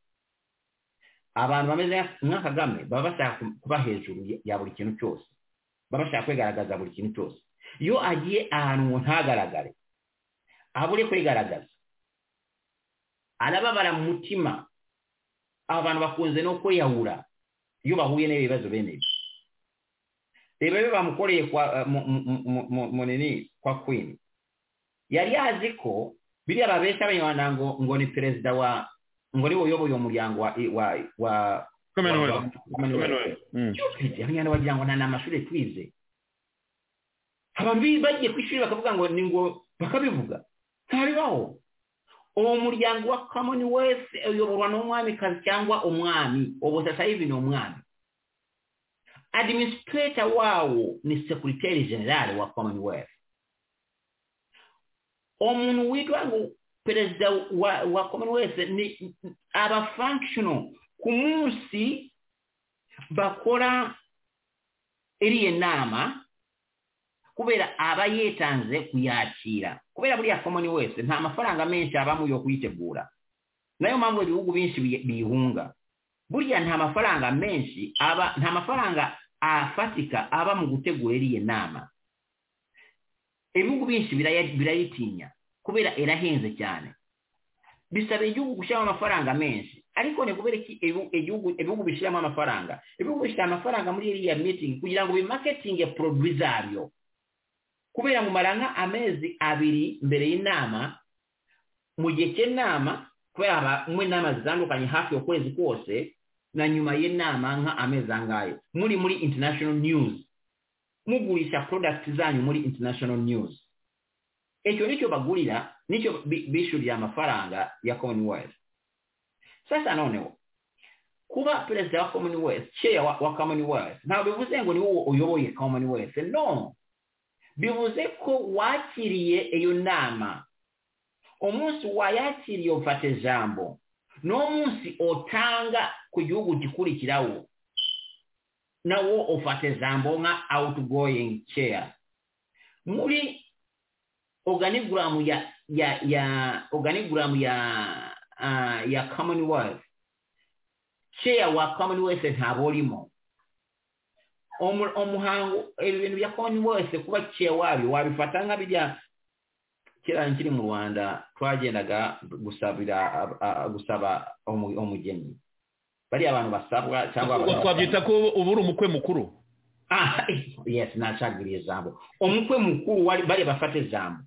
abantu bameze nka kagame baba bashaka ku- kuba hejuru ya- ya buri kintu cyose baba bashaka kwigaragaza buri kintu cyose iyo agiye ahantu ngo ntagaragare abure kwigaragaza arababara mu mutima abantu bakunze no kwiyahura iyo bahuye n'ibibazo bene ibi reba iyo bamukoreye kwa mu- mu- mu- mu- mu- munini kwa queen yari yazi ko biriya babesha abanyarwanda ngo ngo ni perezida wa ngo niwe uyoboye umuryango wa wa wa
Commonwealth.
Commonwealth.
Commonwealth. Mm.
Stupid. abanyarwanda bagira ngo nta n'amashuri twize abantu bi- bagiye ku ishuri bakavuga ngo ni ngo bakabivuga ntabibaho uwo muryango wa commonwealth uyoborwa n'umwamikazi cyangwa umwami ubu sasayivi ni umwami administrator wawo ni secretary general wa commonwealth umuntu witwa ngo perezida wa, wa commonwealth ni aba functional ku munsi bakora iriya nama kubera aba yetanze kuyakira kubera buriya komoni wese nta mafaranga menshi abamo yo kuyitegura nayo mpamvu ibihugu benshi bi- biyihunga buriya nta mafaranga menshi aba nta mafaranga afatika aba mu gutegura iriya nama ibihugu byinshi biraya- birayitinya kubera irahenze cyane bisaba igihugu gushyiramo amafaranga menshi ariko ni kubera iki ibu- igihugu- ibihugu bishyiramo amafaranga ibihugu bishyira amafaranga muri iriya mitingi kugira ngo bimaketinge poroduwi zabyo kubera ngo umara nka amezi abiri mbere y'inama mu gihe cy'inama kubera haba mu inama zitandukanye hafi ukwezi kose na nyuma y'inama nka amezi angayo muri muri international news mugurisha products zanyu muri international news icyo nicyo bagurira nicyo bi- bishyurira amafaranga ya commonwealth sasa noneho kuba perezida wa commonwealth chair wa, wa commonwealth ntabwo bivuze ngo ni wowe uyoboye commonwealth no bivuze ko wakiriye iyo nama umunsi wayakiriye ufata ijambo n'uwo munsi utanga ku gihugu gikurikirawo nawo ufata ijambo nka outgoing chair muri organigramu ya ya ya organigramu ya uh, ya commonwealth chair wa commonwealth ntabwo urimo Omu- umuhango ibintu bya commonwealth kuba chair wabyo wabifata nka bijya kera nkiri mu rwanda twagendaga gusabira ab- a- gusaba umu- umugeni bariya abantu basabwa cyangwa
Ubwo twabyita ko uba uri umukwe mukuru
Ah, yes nashagiriye ijambo umukwe mukuru wari bari bafata ijambo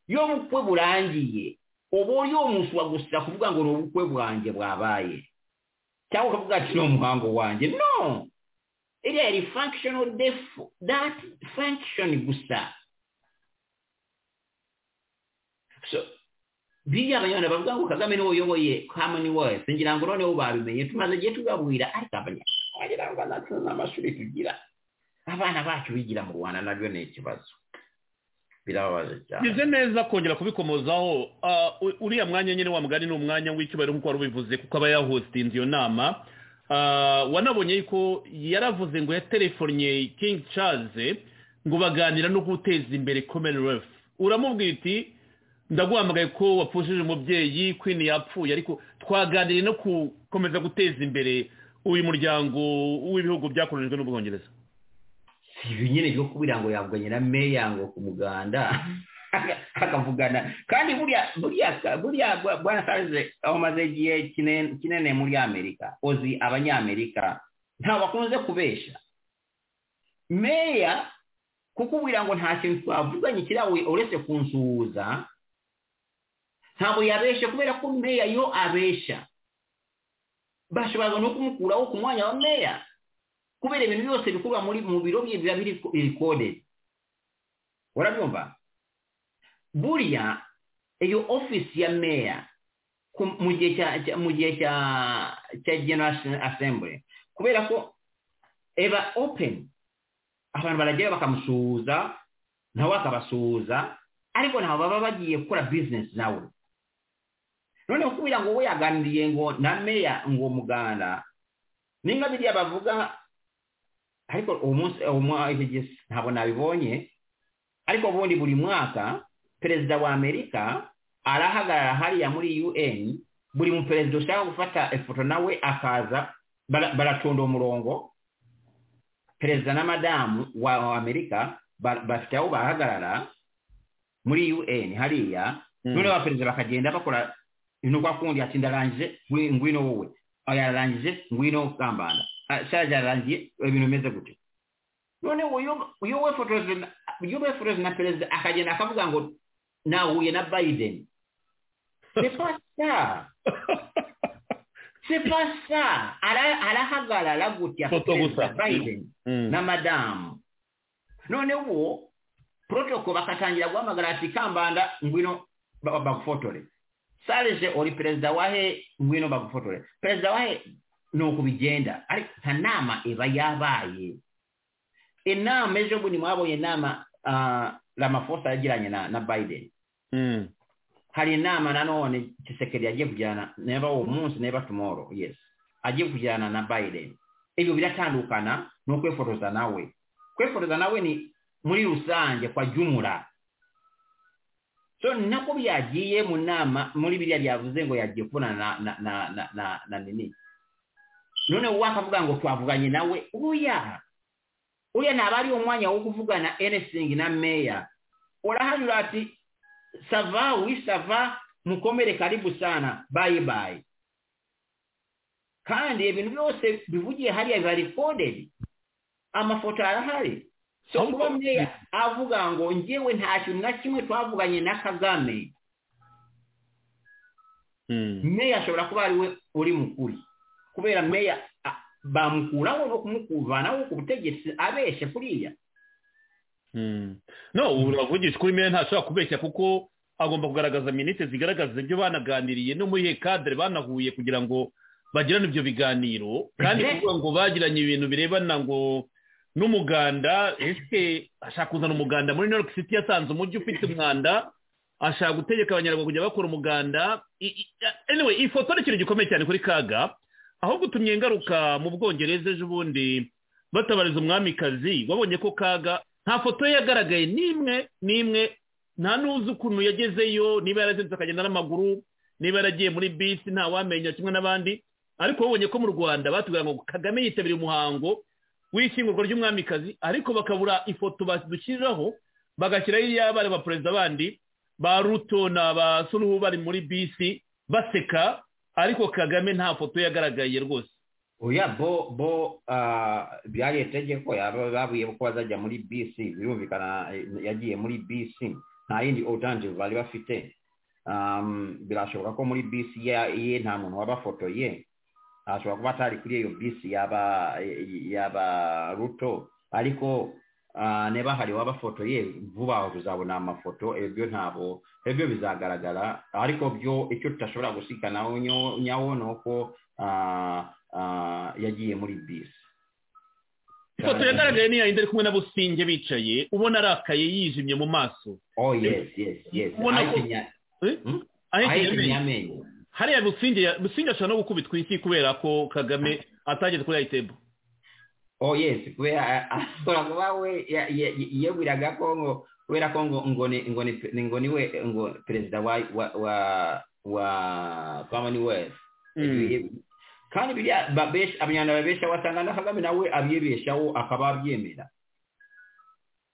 iyo ubukwe burangiye uba uri umuswa gusa kuvuga ngo ni ubukwe bwanjye bwabaye cyangwa ukavuga ati ni umuhango wanjye no iriya yari functional defu dati function gusa so biriya abanyarwanda bavuga ngo kagame niwe uyoboye commonwealth ngira ngo noneho babimenye tumaze igihe tugabwira ariko abanyarwanda n'amashuri tugira abana bacu bigira mu rwanda nabyo ni ikibazo birababaje cyane
bize neza kongera kubikomozaho Ah, u- uriya mwanya nyine wa mugani ni umwanya w'icyubahiro nk'uko wari ubivuze kuko aba yahostinze iyo nama Ah, wanabonye ko yaravuze ngo yaterefonnye king charles ngo baganira no guteza imbere commonwealth uramubwira uti ndaguhamagaye ko wapfushije umubyeyi queen yapfuye ariko twaganiriye no gukomeza guteza imbere uyu muryango w'ibihugu byakolonijwe n'ubwongereza
si ibi nyine byo kubira ngo yavuganye na meya ngo ku muganda akavugana kandi buriya buriya buriya bwa- bwana sarize amaze igihe kine- kinene muri amerika ozi abanyamerika ntabwo akunze kubesha meya kukubwira ngo nta kintu twavuganye kirawe uretse kunsuhuza ntabwo yabesha kubera ko meya yo abesha bashobora no kumukuraho ku mwanya wa meya kubera ibintu byose bikorwa muri mu biro bye biba biri recorded urabyumva buriya iyo office ya meya ku- mu gihe cya cya- mu gihe cya cya general assembly kubera ko eba open abantu baragera bakamusuhuza nawe akabasuhuza ariko ntabwo baba bagiye gukora business nawe noneho kubera ngo we yaganiriye ngo na meya ngo muganda ninga biriya bavuga ariko uwo munsi uwo mwa- icyo gihe ntabwo nabibonye ariko ubundi buri mwaka perezida wa amerika arahagarara hariya muri un buri muperezida ushaka gufata ifoto nawe akaza bara- baratonda umurongo perezida na madamu wa wa amerika ba- bafite aho bahagarara muri un hariya
Mm.
noneho abaperezida bakagenda bakora ni kwa kundi ati ndarangije ngwi- ngwino wowe aya yararangije ngwino kambanda shaje yararangiye ibintu bimeze gutyo noneho uyo- uyo wefotoje na- uyo wefotoje na perezida akagenda akavuga ngo nahuye na biden c'est pas ça c'est pas ça Ara- arahagarara gutya
Foto
perezida
gusa.
biden
Mm.
na madamu none uwo protoko bakatangira guhamagara ati kambanda ngwino ba- ba- bagufotore sarije uri perezida wahe ngwino bagufotore perezida wahe ni uku bigenda ariko nta nama iba yabaye inama ejo bundi mwabonye inama ah, ramafosa yagiranye na, na biden
Mm.
hari inama nanone kisekeri agiye kujyana neba uwo munsi neba tomorrow yes agiye kujyana na biden ibyo biratandukana ni ukwifotoza nawe kwifotoza nawe ni muri rusange kwa jumura so ni nako byagiye mu nama muri biriya byavuze ngo yagiye kubonana na na na na na, na nini none wowe akavuga ngo twavuganye nawe uya uya naba ari umwanya wo kuvugana anything na meya urahanyura ati sava wi sava mukomere karibu sana bye bye kandi ibintu byose bivugiye hariya biba recorded amafoto arahari so kuba meya avuga ngo njyewe nta kintu na kimwe twavuganye na kagame
Mm.
meya ashobora kuba ari we uri mukuri kubera meya a- bamukuraho no kumukuvanaho ku butegetsi abeshe kuriya
Mm. no uravugisha kuri meya ntashobora kubeshya kuko agomba kugaragaza minite zigaragaza ibyo banaganiriye no muri iyo kadere banahuye kugira ngo bagirane ibyo biganiro kandi
Mhm.
kuvuga ngo bagiranye ibintu birebana ngo n'umuganda ese ashaka kuzana umuganda muri New York City yasanze umujyi ufite umwanda ashaka gutegeka abanyarwanda kujya bakora umuganda I- i- anyway iyi foto ni ikintu gikomeye cyane kuri kaga aho gutumye ngaruka mu bwongereza ejo bundi batabariza umwamikazi babonye ko kaga nta foto ye yagaragaye n'imwe n'imwe nta n'uzi ukuntu yagezeyo niba yarazindutse akagenda n'amaguru niba yaragiye muri bisi nta wamenya kimwe n'abandi ariko babonye ko mu rwanda batubwira ngo kagame yitabiriye umuhango w'ishyingurwa ry'umwamikazi ariko bakabura ifoto badushyiriraho bagashyiraho iy'abana ba perezida bandi ba ruto na ba suruhu bari muri bisi baseka ariko kagame nta foto ye yagaragaye rwose
oya bo bo ah, byari itegeko yaba babuye ko bazajya muri bc birumvikana eh, yagiye muri bc nta yindi alternative bari bafite um, birashoboka ko muri bisi ya- ye nta muntu wabafotoye ashobora kuba atari kuri iyo bisi yaba yaba ruto ariko ah, niba hari wabafotoye vuba aho tuzabona amafoto ibyo ntabwo ibyo bizagaragara ariko byo icyo tutashobora gusikanaho nyo- nyawo ni uko ah, ah, yagiye muri bisi
ifoto yagaragaye ni yayindi ari kumwe n'abusinge bicaye ubona arakaye yijimye mu maso
oh yes yes yes
Ubona ko-
ahikinya
Eh?
Hmm?
ahekeje
ahikinya
amenyo.
amenyo
hariya businge ya- businge ashobora no gukubitwa inshyi kubera ko kagame atageze kuri ayitebo
oh yes kubera ashobora kuba we ya- ya- yiyeguriraga ko ngo kubera ko ngo ngo ni ngo ni ni ngo ni we ngo perezida wa wa wa wa commonwealth kandi biriya babesha abanyarwanda babesha wasanga na kagame nawe abyibeshaho akaba abyemera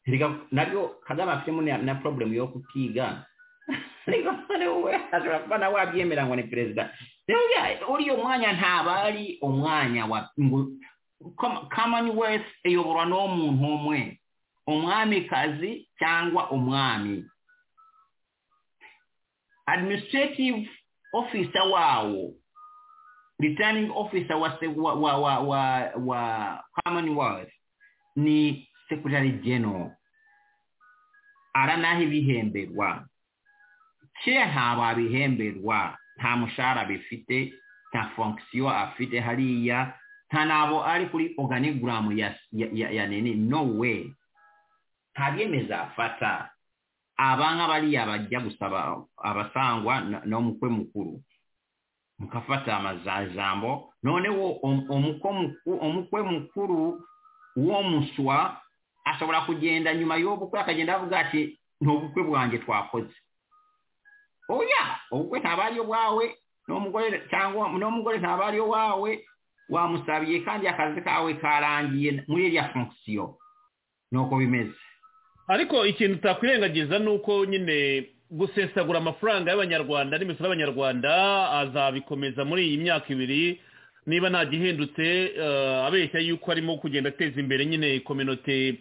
Erega nabyo kagame afitemo na- na problem yo kutiga ariko none wowe ashobora kuba nawe abyemera ngo ni perezida rero ya- uriya mwanya ntaba ari umwanya wa ngo Com- commonwealth iyoborwa n'umuntu umwe umwamikazi cyangwa umwami administrative officer wawo returning officer wa se- wa wa wa, wa, wa commonwealth ni secretary general aranaha ibihemberwa kera ntababihemberwa nta mushahara bifite nta fonction afite hariya nta nabo ari kuri organigram ya, ya, ya, ya nini no way nta byemeza afata aba nk'abariya bajya gusaba abasangwa na- n'umukwe mukuru mukafata amajambo noneho um- umukwe muku- umukwe mukuru w'uwo muswa ashobora kugenda nyuma y'ubukwe akagenda avuga ati ntubukwe bwanjye twakoze oya ubukwe ntaba ari wawe n'umugore cyangwa n'umugore ntaba ari wawe wamusabiye kandi akazi kawe karangiye muri iriya fonction nuko bimeze
ariko ikintu utakwirengagiza ni uko nyine gusesagura amafaranga y'abanyarwanda n'imisoro y'abanyarwanda azabikomeza muri iyi myaka ibiri niba nta gihindutse eh, abeshya yuko arimo kugenda ateza imbere nyine kominote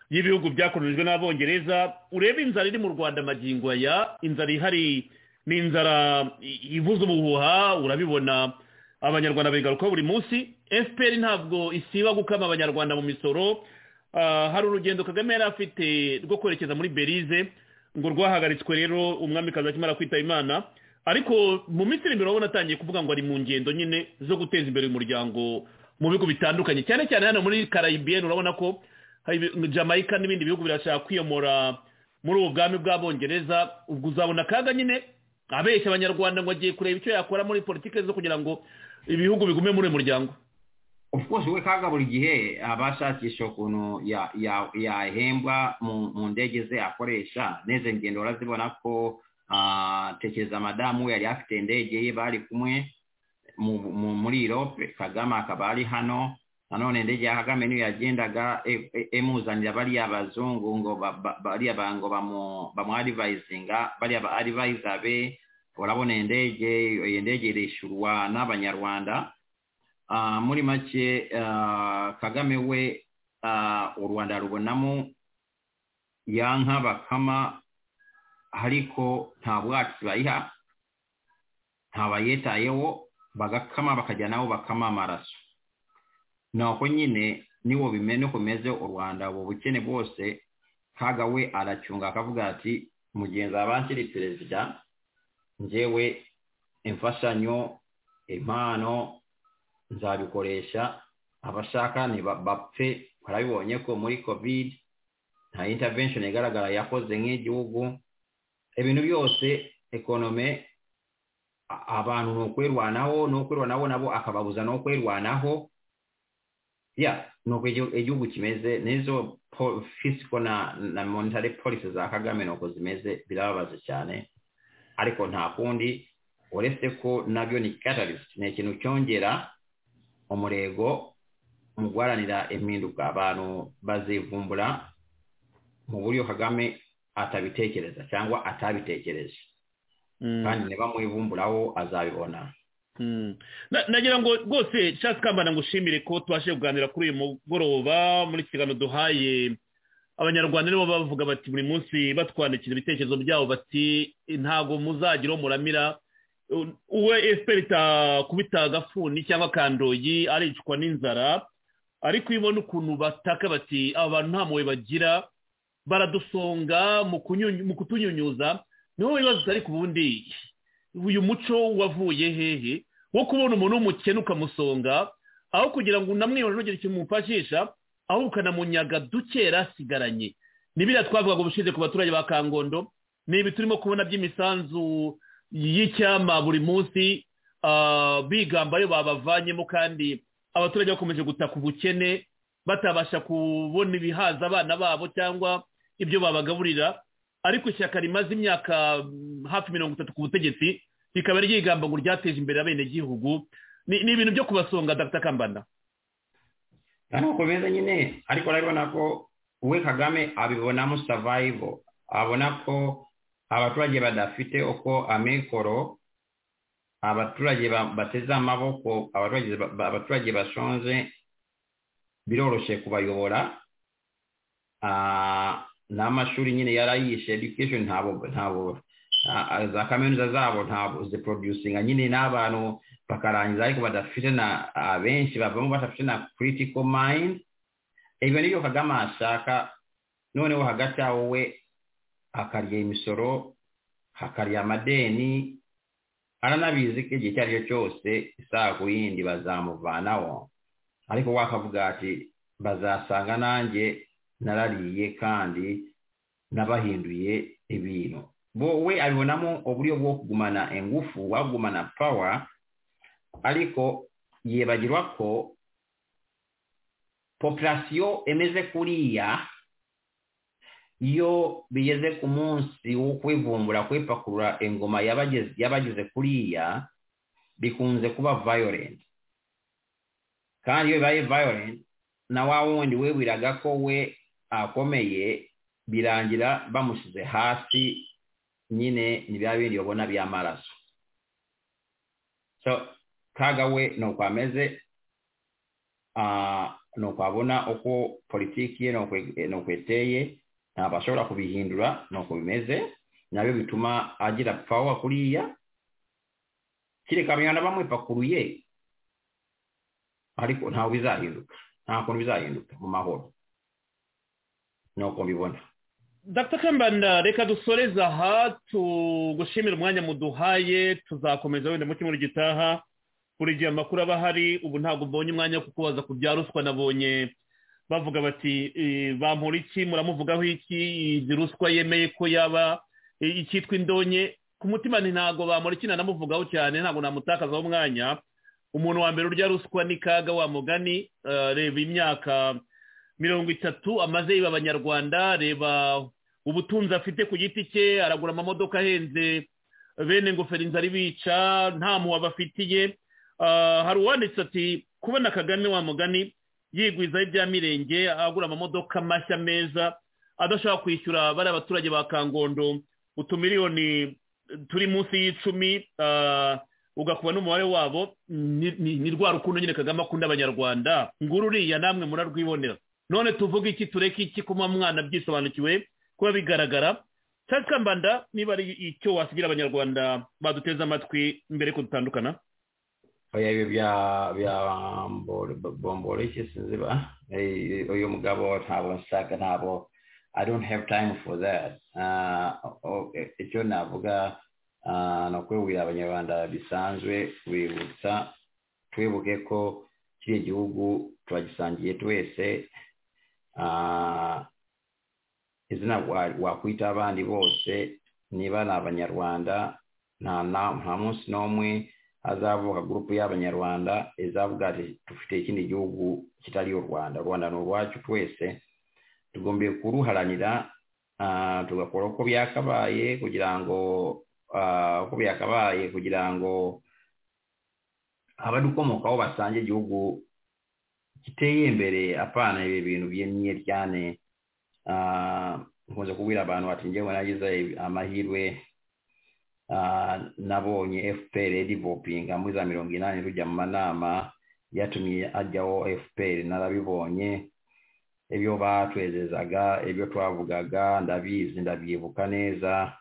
y'ibihugu byakolonijwe n'abongereza urebe inzara iri mu rwanda magingo aya inzara ihari ni inzara i- ivuza ubuhuha urabibona abanyarwanda bigarukaho buri munsi fpr ntabwo isiba gukama abanyarwanda mu misoro Ah, hari urugendo kagame yari afite rwo kwerekeza muri belize ngo rwahagaritswe rero umwamikazi akimara kwitaba imana ariko mu minsi iri imbere urabona atangiye kuvuga ngo ari mu ngendo nyine zo guteza imbere umuryango mu bihugu bitandukanye cyane cyane hano muri caribbean urabona ko hari ibi- jamaica n'ibindi bihugu birashaka kwiyomora muri ubu bwami bw'abongereza ubwo uzabona akaga nyine abeshya abanyarwanda ngo agiye kureba icyo yakora muri politiki zo kugira ngo ibihugu bigume muri uyu muryango
of course we kaga buri gihe abashakisha ukuntu ya- ya- yahembwa mu mu ndege ze akoresha neze ngendo urazibona ko ah, tekereza madamu we yari afite indege ye bari kumwe mu- mu- muri europe kagame akaba ari hano nanone indege ya kagame niyo yagendaga e- e- imuzanira bariya bazungu ngo ba- ba- bariya ba- ngo bamu- bamuadivisinga bariya ba adivisa be urabona indege iyo ndege irishyurwa n'abanyarwanda Ah, muri make ah, kagame we ah, u rwanda rubonamo ya nka bakama ariko nta bwatsi bayiha ntabayitayeho bagakama bakajya nabo bakama amaraso nuko nyine niwo bimene kumeze u rwanda ubu bukene bwose kaga we aracunga akavuga ati mugenzi abanshyiri perezida njyewe imfashanyo impano nzabikoresha abashaka ni ba- bapfe barabibonye ko muri covid nta intervention igaragara yakoze nk'igihugu ibintu byose ekonome a- abantu ni ukwirwanaho ni ukwirwanaho nabo akababuza no kwirwanaho ya nuko igihu- igihugu kimeze n'izo po- fiscal na na monetary policy za kagame nuko zimeze birababaza cyane ariko nta kundi uretse ko nabyo ni catalyst ni ikintu cyongera umurego mu guharanira impinduka abantu bazivumbura mu buryo kagame atabitekereza cyangwa atabitekereje
Mm.
kandi nibamubivumburaho azabibona
Mm. Na- nagira ngo rwose Charles kambana ngushimire ko tubashe kuganira kuri uyu mugoroba muri ikiganiro duhaye abanyarwanda nibo bavuga bati buri munsi batwandikira ibitekerezo byabo bati ntabwo muzagiraho muramira u- uwe efuperi itakubita agafuni cyangwa akandoyi aricwa n'inzara ariko iyo ubona ukuntu bataka bati aba bantu nta mpuhwe bagira baradusonga mu kunyunyu- mu kutunyunyuza niho wibaza ariko ubundi uyu muco wavuye hehe wo kubona umuntu w'umukene ukamusonga aho kugira ngo unamwihore ntugire ikintu umufashisha ahubwo ukanamunyaga dukera asigaranye n'ibiriya twavugaga ubushize ku baturage ba kangondo ni ibi turimo kubona by'imisanzu y'icyama buri munsi ah, bigamba ayo babavanyemo kandi abaturage bakomeje gutaka ubukene batabasha kubona ibihaza abana babo cyangwa ibyo babagaburira ariko ishyaka rimaze imyaka mm, hafi mirongo itatu ku butegetsi rikaba ryigamba ngo ryateje imbere abenegihugu ni ni ibintu byo kubasonga dr kambanda
ntabwo beza nyine ariko urabibona ko we kagame abibonamo savayivo abona ko abaturage badafite uko amikoro abaturage ba- bateze amaboko abaturage ba- abaturage bashonje biroroshye kubayobora Ah, n'amashuri nyine yarayishe education ntabo ntabo ah, ah, za kaminuza zabo ntabwo ziproducinga nyine n'abantu bakarangiza ariko badafite na abenshi bavamo badafite na critical mind ibyo nibyo kagame ashaka noneho hagati aho we akarya imisoro akarya amadeni aranabizi ko igihe icyo ari cyo cyose isaha ku yindi bazamuvanaho ariko wakavuga ati bazasanga nanjye narariye kandi nabahinduye ibintu bo we abibonamo uburyo bwo kugumana ingufu wagumana power ariko yibagirwa ko populasiyo emeze kuriya iyo bigeze ku munsi wo kwivumbura kwipakurura ingoma y'abageze- y'abageze kuriya bikunze kuba violent kandi iyo bibaye violent na wa wundi wibwiraga ko we akomeye birangira bamushyize hasi nyine ni bya bindi babona by'amaraso so kaga we ni uko ameze ah, ni uko abona uko politiki ye ni uko- ni uko iteye ntabwo ashobora kubihindura ni uko bimeze nabyo bituma agira pawa kuriya kereka abanyarwanda bamwipakuruye ariko ntabwo bizahinduka nta kuntu bizahinduka mu mahoro ni uko mbibona
dr kambanda reka dusoreze aha tugushimira umwanya muduhaye tuzakomeza wenda mu cyumweru gitaha buri gihe amakuru aba ahari ubu ntabwo mbonye umwanya wo kukubaza ku bya ruswa nabonye bavuga bati "Eh, bampora iki muramuvugaho iki izi ruswa yemeye ko yaba eh, icyitwa indonye ku mutima nti ntabwo bamura iki nanamuvugaho cyane ntabwo namutakazaho umwanya umuntu wa mbere urya ruswa ni kaga wa mugani eh, reba imyaka mirongo itatu amaze yiba abanyarwanda reba ubutunzi afite ku giti cye aragura amamodoka ahenze bene ingofero inzara ibica nta muwa bafitiye Ah, hari uwanditse ati kubona kagame wa mugani yigwizaho ibya mirenge agura amamodoka mashya meza adashobora kwishyura bari abaturage ba kangondo utumiliyoni turi munsi y'icumi ah, ugakuba n'umubare wabo ni- ni ni rwa rukundo nyine kagame akunda abanyarwanda nguru uriya namwe murarwibonera none tuvuga iki tureke iki kuma mwana byisobanukiwe kuba bigaragara cyangwa kambanda niba ari icyo wasigira abanyarwanda baduteze amatwi mbere ko dutandukana
oya ibyo bya bya bombore bombore iki sinzi ba eh, uyu mugabo ntabwo nshaka ntabwo i don't have time for that Ah, o- o- icyo navuga ah, ni ukwibwira abanyarwanda bisanzwe bibutsa twibuke ko kiriya gihugu turagisangiye twese Ah, izina wa- wakwita abandi bose niba ni abanyarwanda nta na- nta munsi n'umwe hazavuka gurupu y'abanyarwanda izavuga ati dufite ikindi gihugu kitari u rwanda u rwanda ni urwacu twese tugomba kuruharanira ah, tugakora uko byakabaye kugira ngo ah, uko byakabaye kugira ngo abadukomokaho basange igihugu giteye imbere apana ibi bintu byemye cyane Ah, nkunze kubwira abantu bati njyewe nagize amahirwe Ah, nabonye fpr edivopinga muri za mirongo inani rujya mu manama yatumye ajyaho fpr narabibonye ibyo batwezezaga ibyo twavugaga ndabizi ndabyibuka neza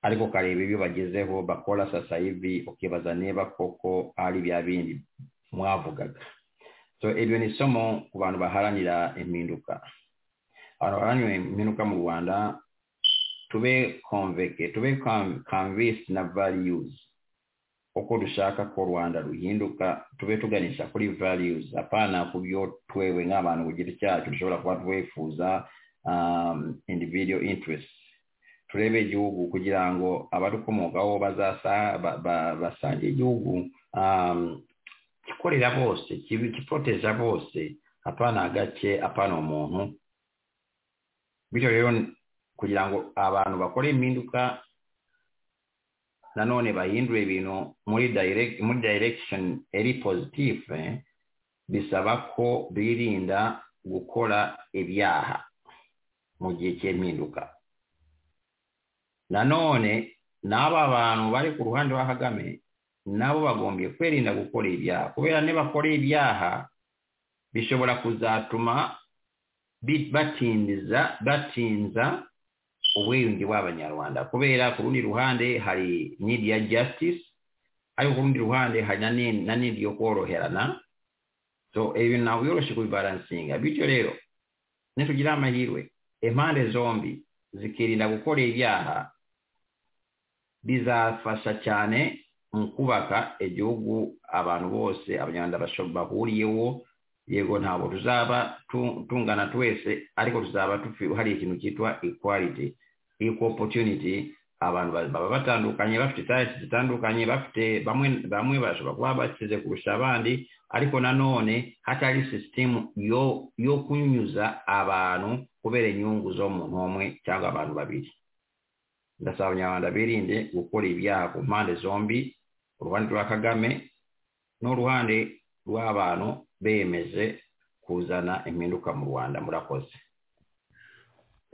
ariko ukareba ibyo bagezeho bakora sasa hivi ukibaza niba koko ari bya bindi mwavugaga so ibyo ni isomo ku bantu baharanira impinduka abantu baharanira impinduka mu rwanda tube konveke tube kanvisi na variyuzi uko dushaka ko rwanda ruhinduka tube tuganisha kuri values apana ku byo twewe nk'abantu ku giti cyacu dushobora kuba twifuza um, individual interest turebe igihugu kugira ngo abadukomokaho basange igihugu um, gikorera bose giporoteja bose apana agace apana umuntu bityo rero kugira ngo abantu bakore impinduka nanone bahindura ibintu muri direct muri direction eri positive bisaba ko birinda gukora ibyaha mu gihe cy'impinduka nanone n'aba bantu bari ku ruhande rwa kagame nabo bagombye kwirinda gukora ibyaha kubera nibakora ibyaha bishobora kuzatuma batindiza batinza ubwiyunge bw'abanyarwanda kubera ku rundi ruhande hari nidi ya jasitisi ariko ku rundi ruhande hari na nidi yo koroherana so ibi ntabwo yoroshye kubibaransinga bityo rero nitugira amahirwe impande zombi zikirinda gukora ibyaha bizafasha cyane mu kubaka igihugu abantu bose abanyarwanda bahuriyeho yego ntabwo tuzaba tungana twese ariko tuzaba hari ikintu cyitwa equality equal opportunity abantu baba batandukanye bafite tariki zitandukanye bafite bamwe bamwe bashobora kuba bakize kurusha abandi ariko nanone hatari sisitemu yo yo kunyuza abantu kubera inyungu zo muntu umwe cyangwa abantu babiri ndasaba abanyarwanda birinde gukora ibyaha ku mpande zombi uruhande rwa kagame n'uruhande rw'abantu bemeje kuzana impinduka mu rwanda murakoze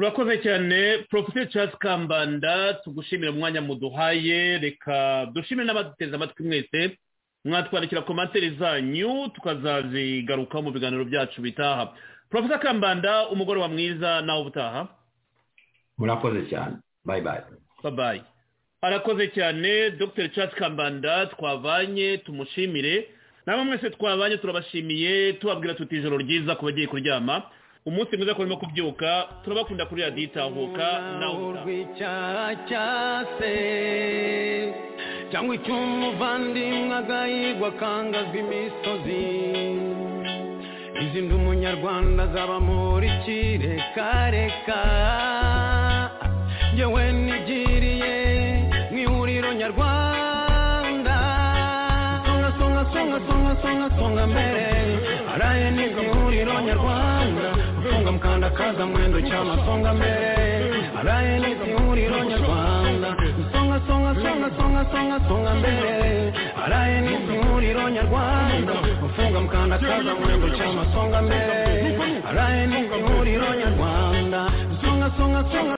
urakoze cyane porofeseri Charles kambanda tugushimira umwanya muduhaye reka dushimire n'abaduteze amatwi mwese mwatwandikira komantere zanyu tukazazigarukaho mu biganiro byacu bitaha porofeseri kambanda umugoroba mwiza nawe ubutaha
murakoze cyane bayi bayi
babayi arakoze cyane dr Charles kambanda twavanye tumushimire nabo mwese twabanye turabashimiye tubabwira tuti ijoro ryiza ku bagiye kuryama umunsi mwiza ko barimo kubyuka turabakunda kuri radiyo itahuka nawe
cyase cyangwa icy'umuvandimwe agahigwa akangaza imisozi izindi umunyarwanda azaba muri kirekareka yewe nigiriye mu ihuriro nyarwanda songa songa songa songa mbere araye nibwo ihuriro nyarwanda songa mukandakaza mwendo cyama songa mbere araye nibwo ihuriro nyarwanda songa songa songa songa songa songa mbere araye nibwo ihuriro nyarwanda ufunga mukandakaza mwendo cyama songa mbere araye nibwo ihuriro nyarwanda songa songa songa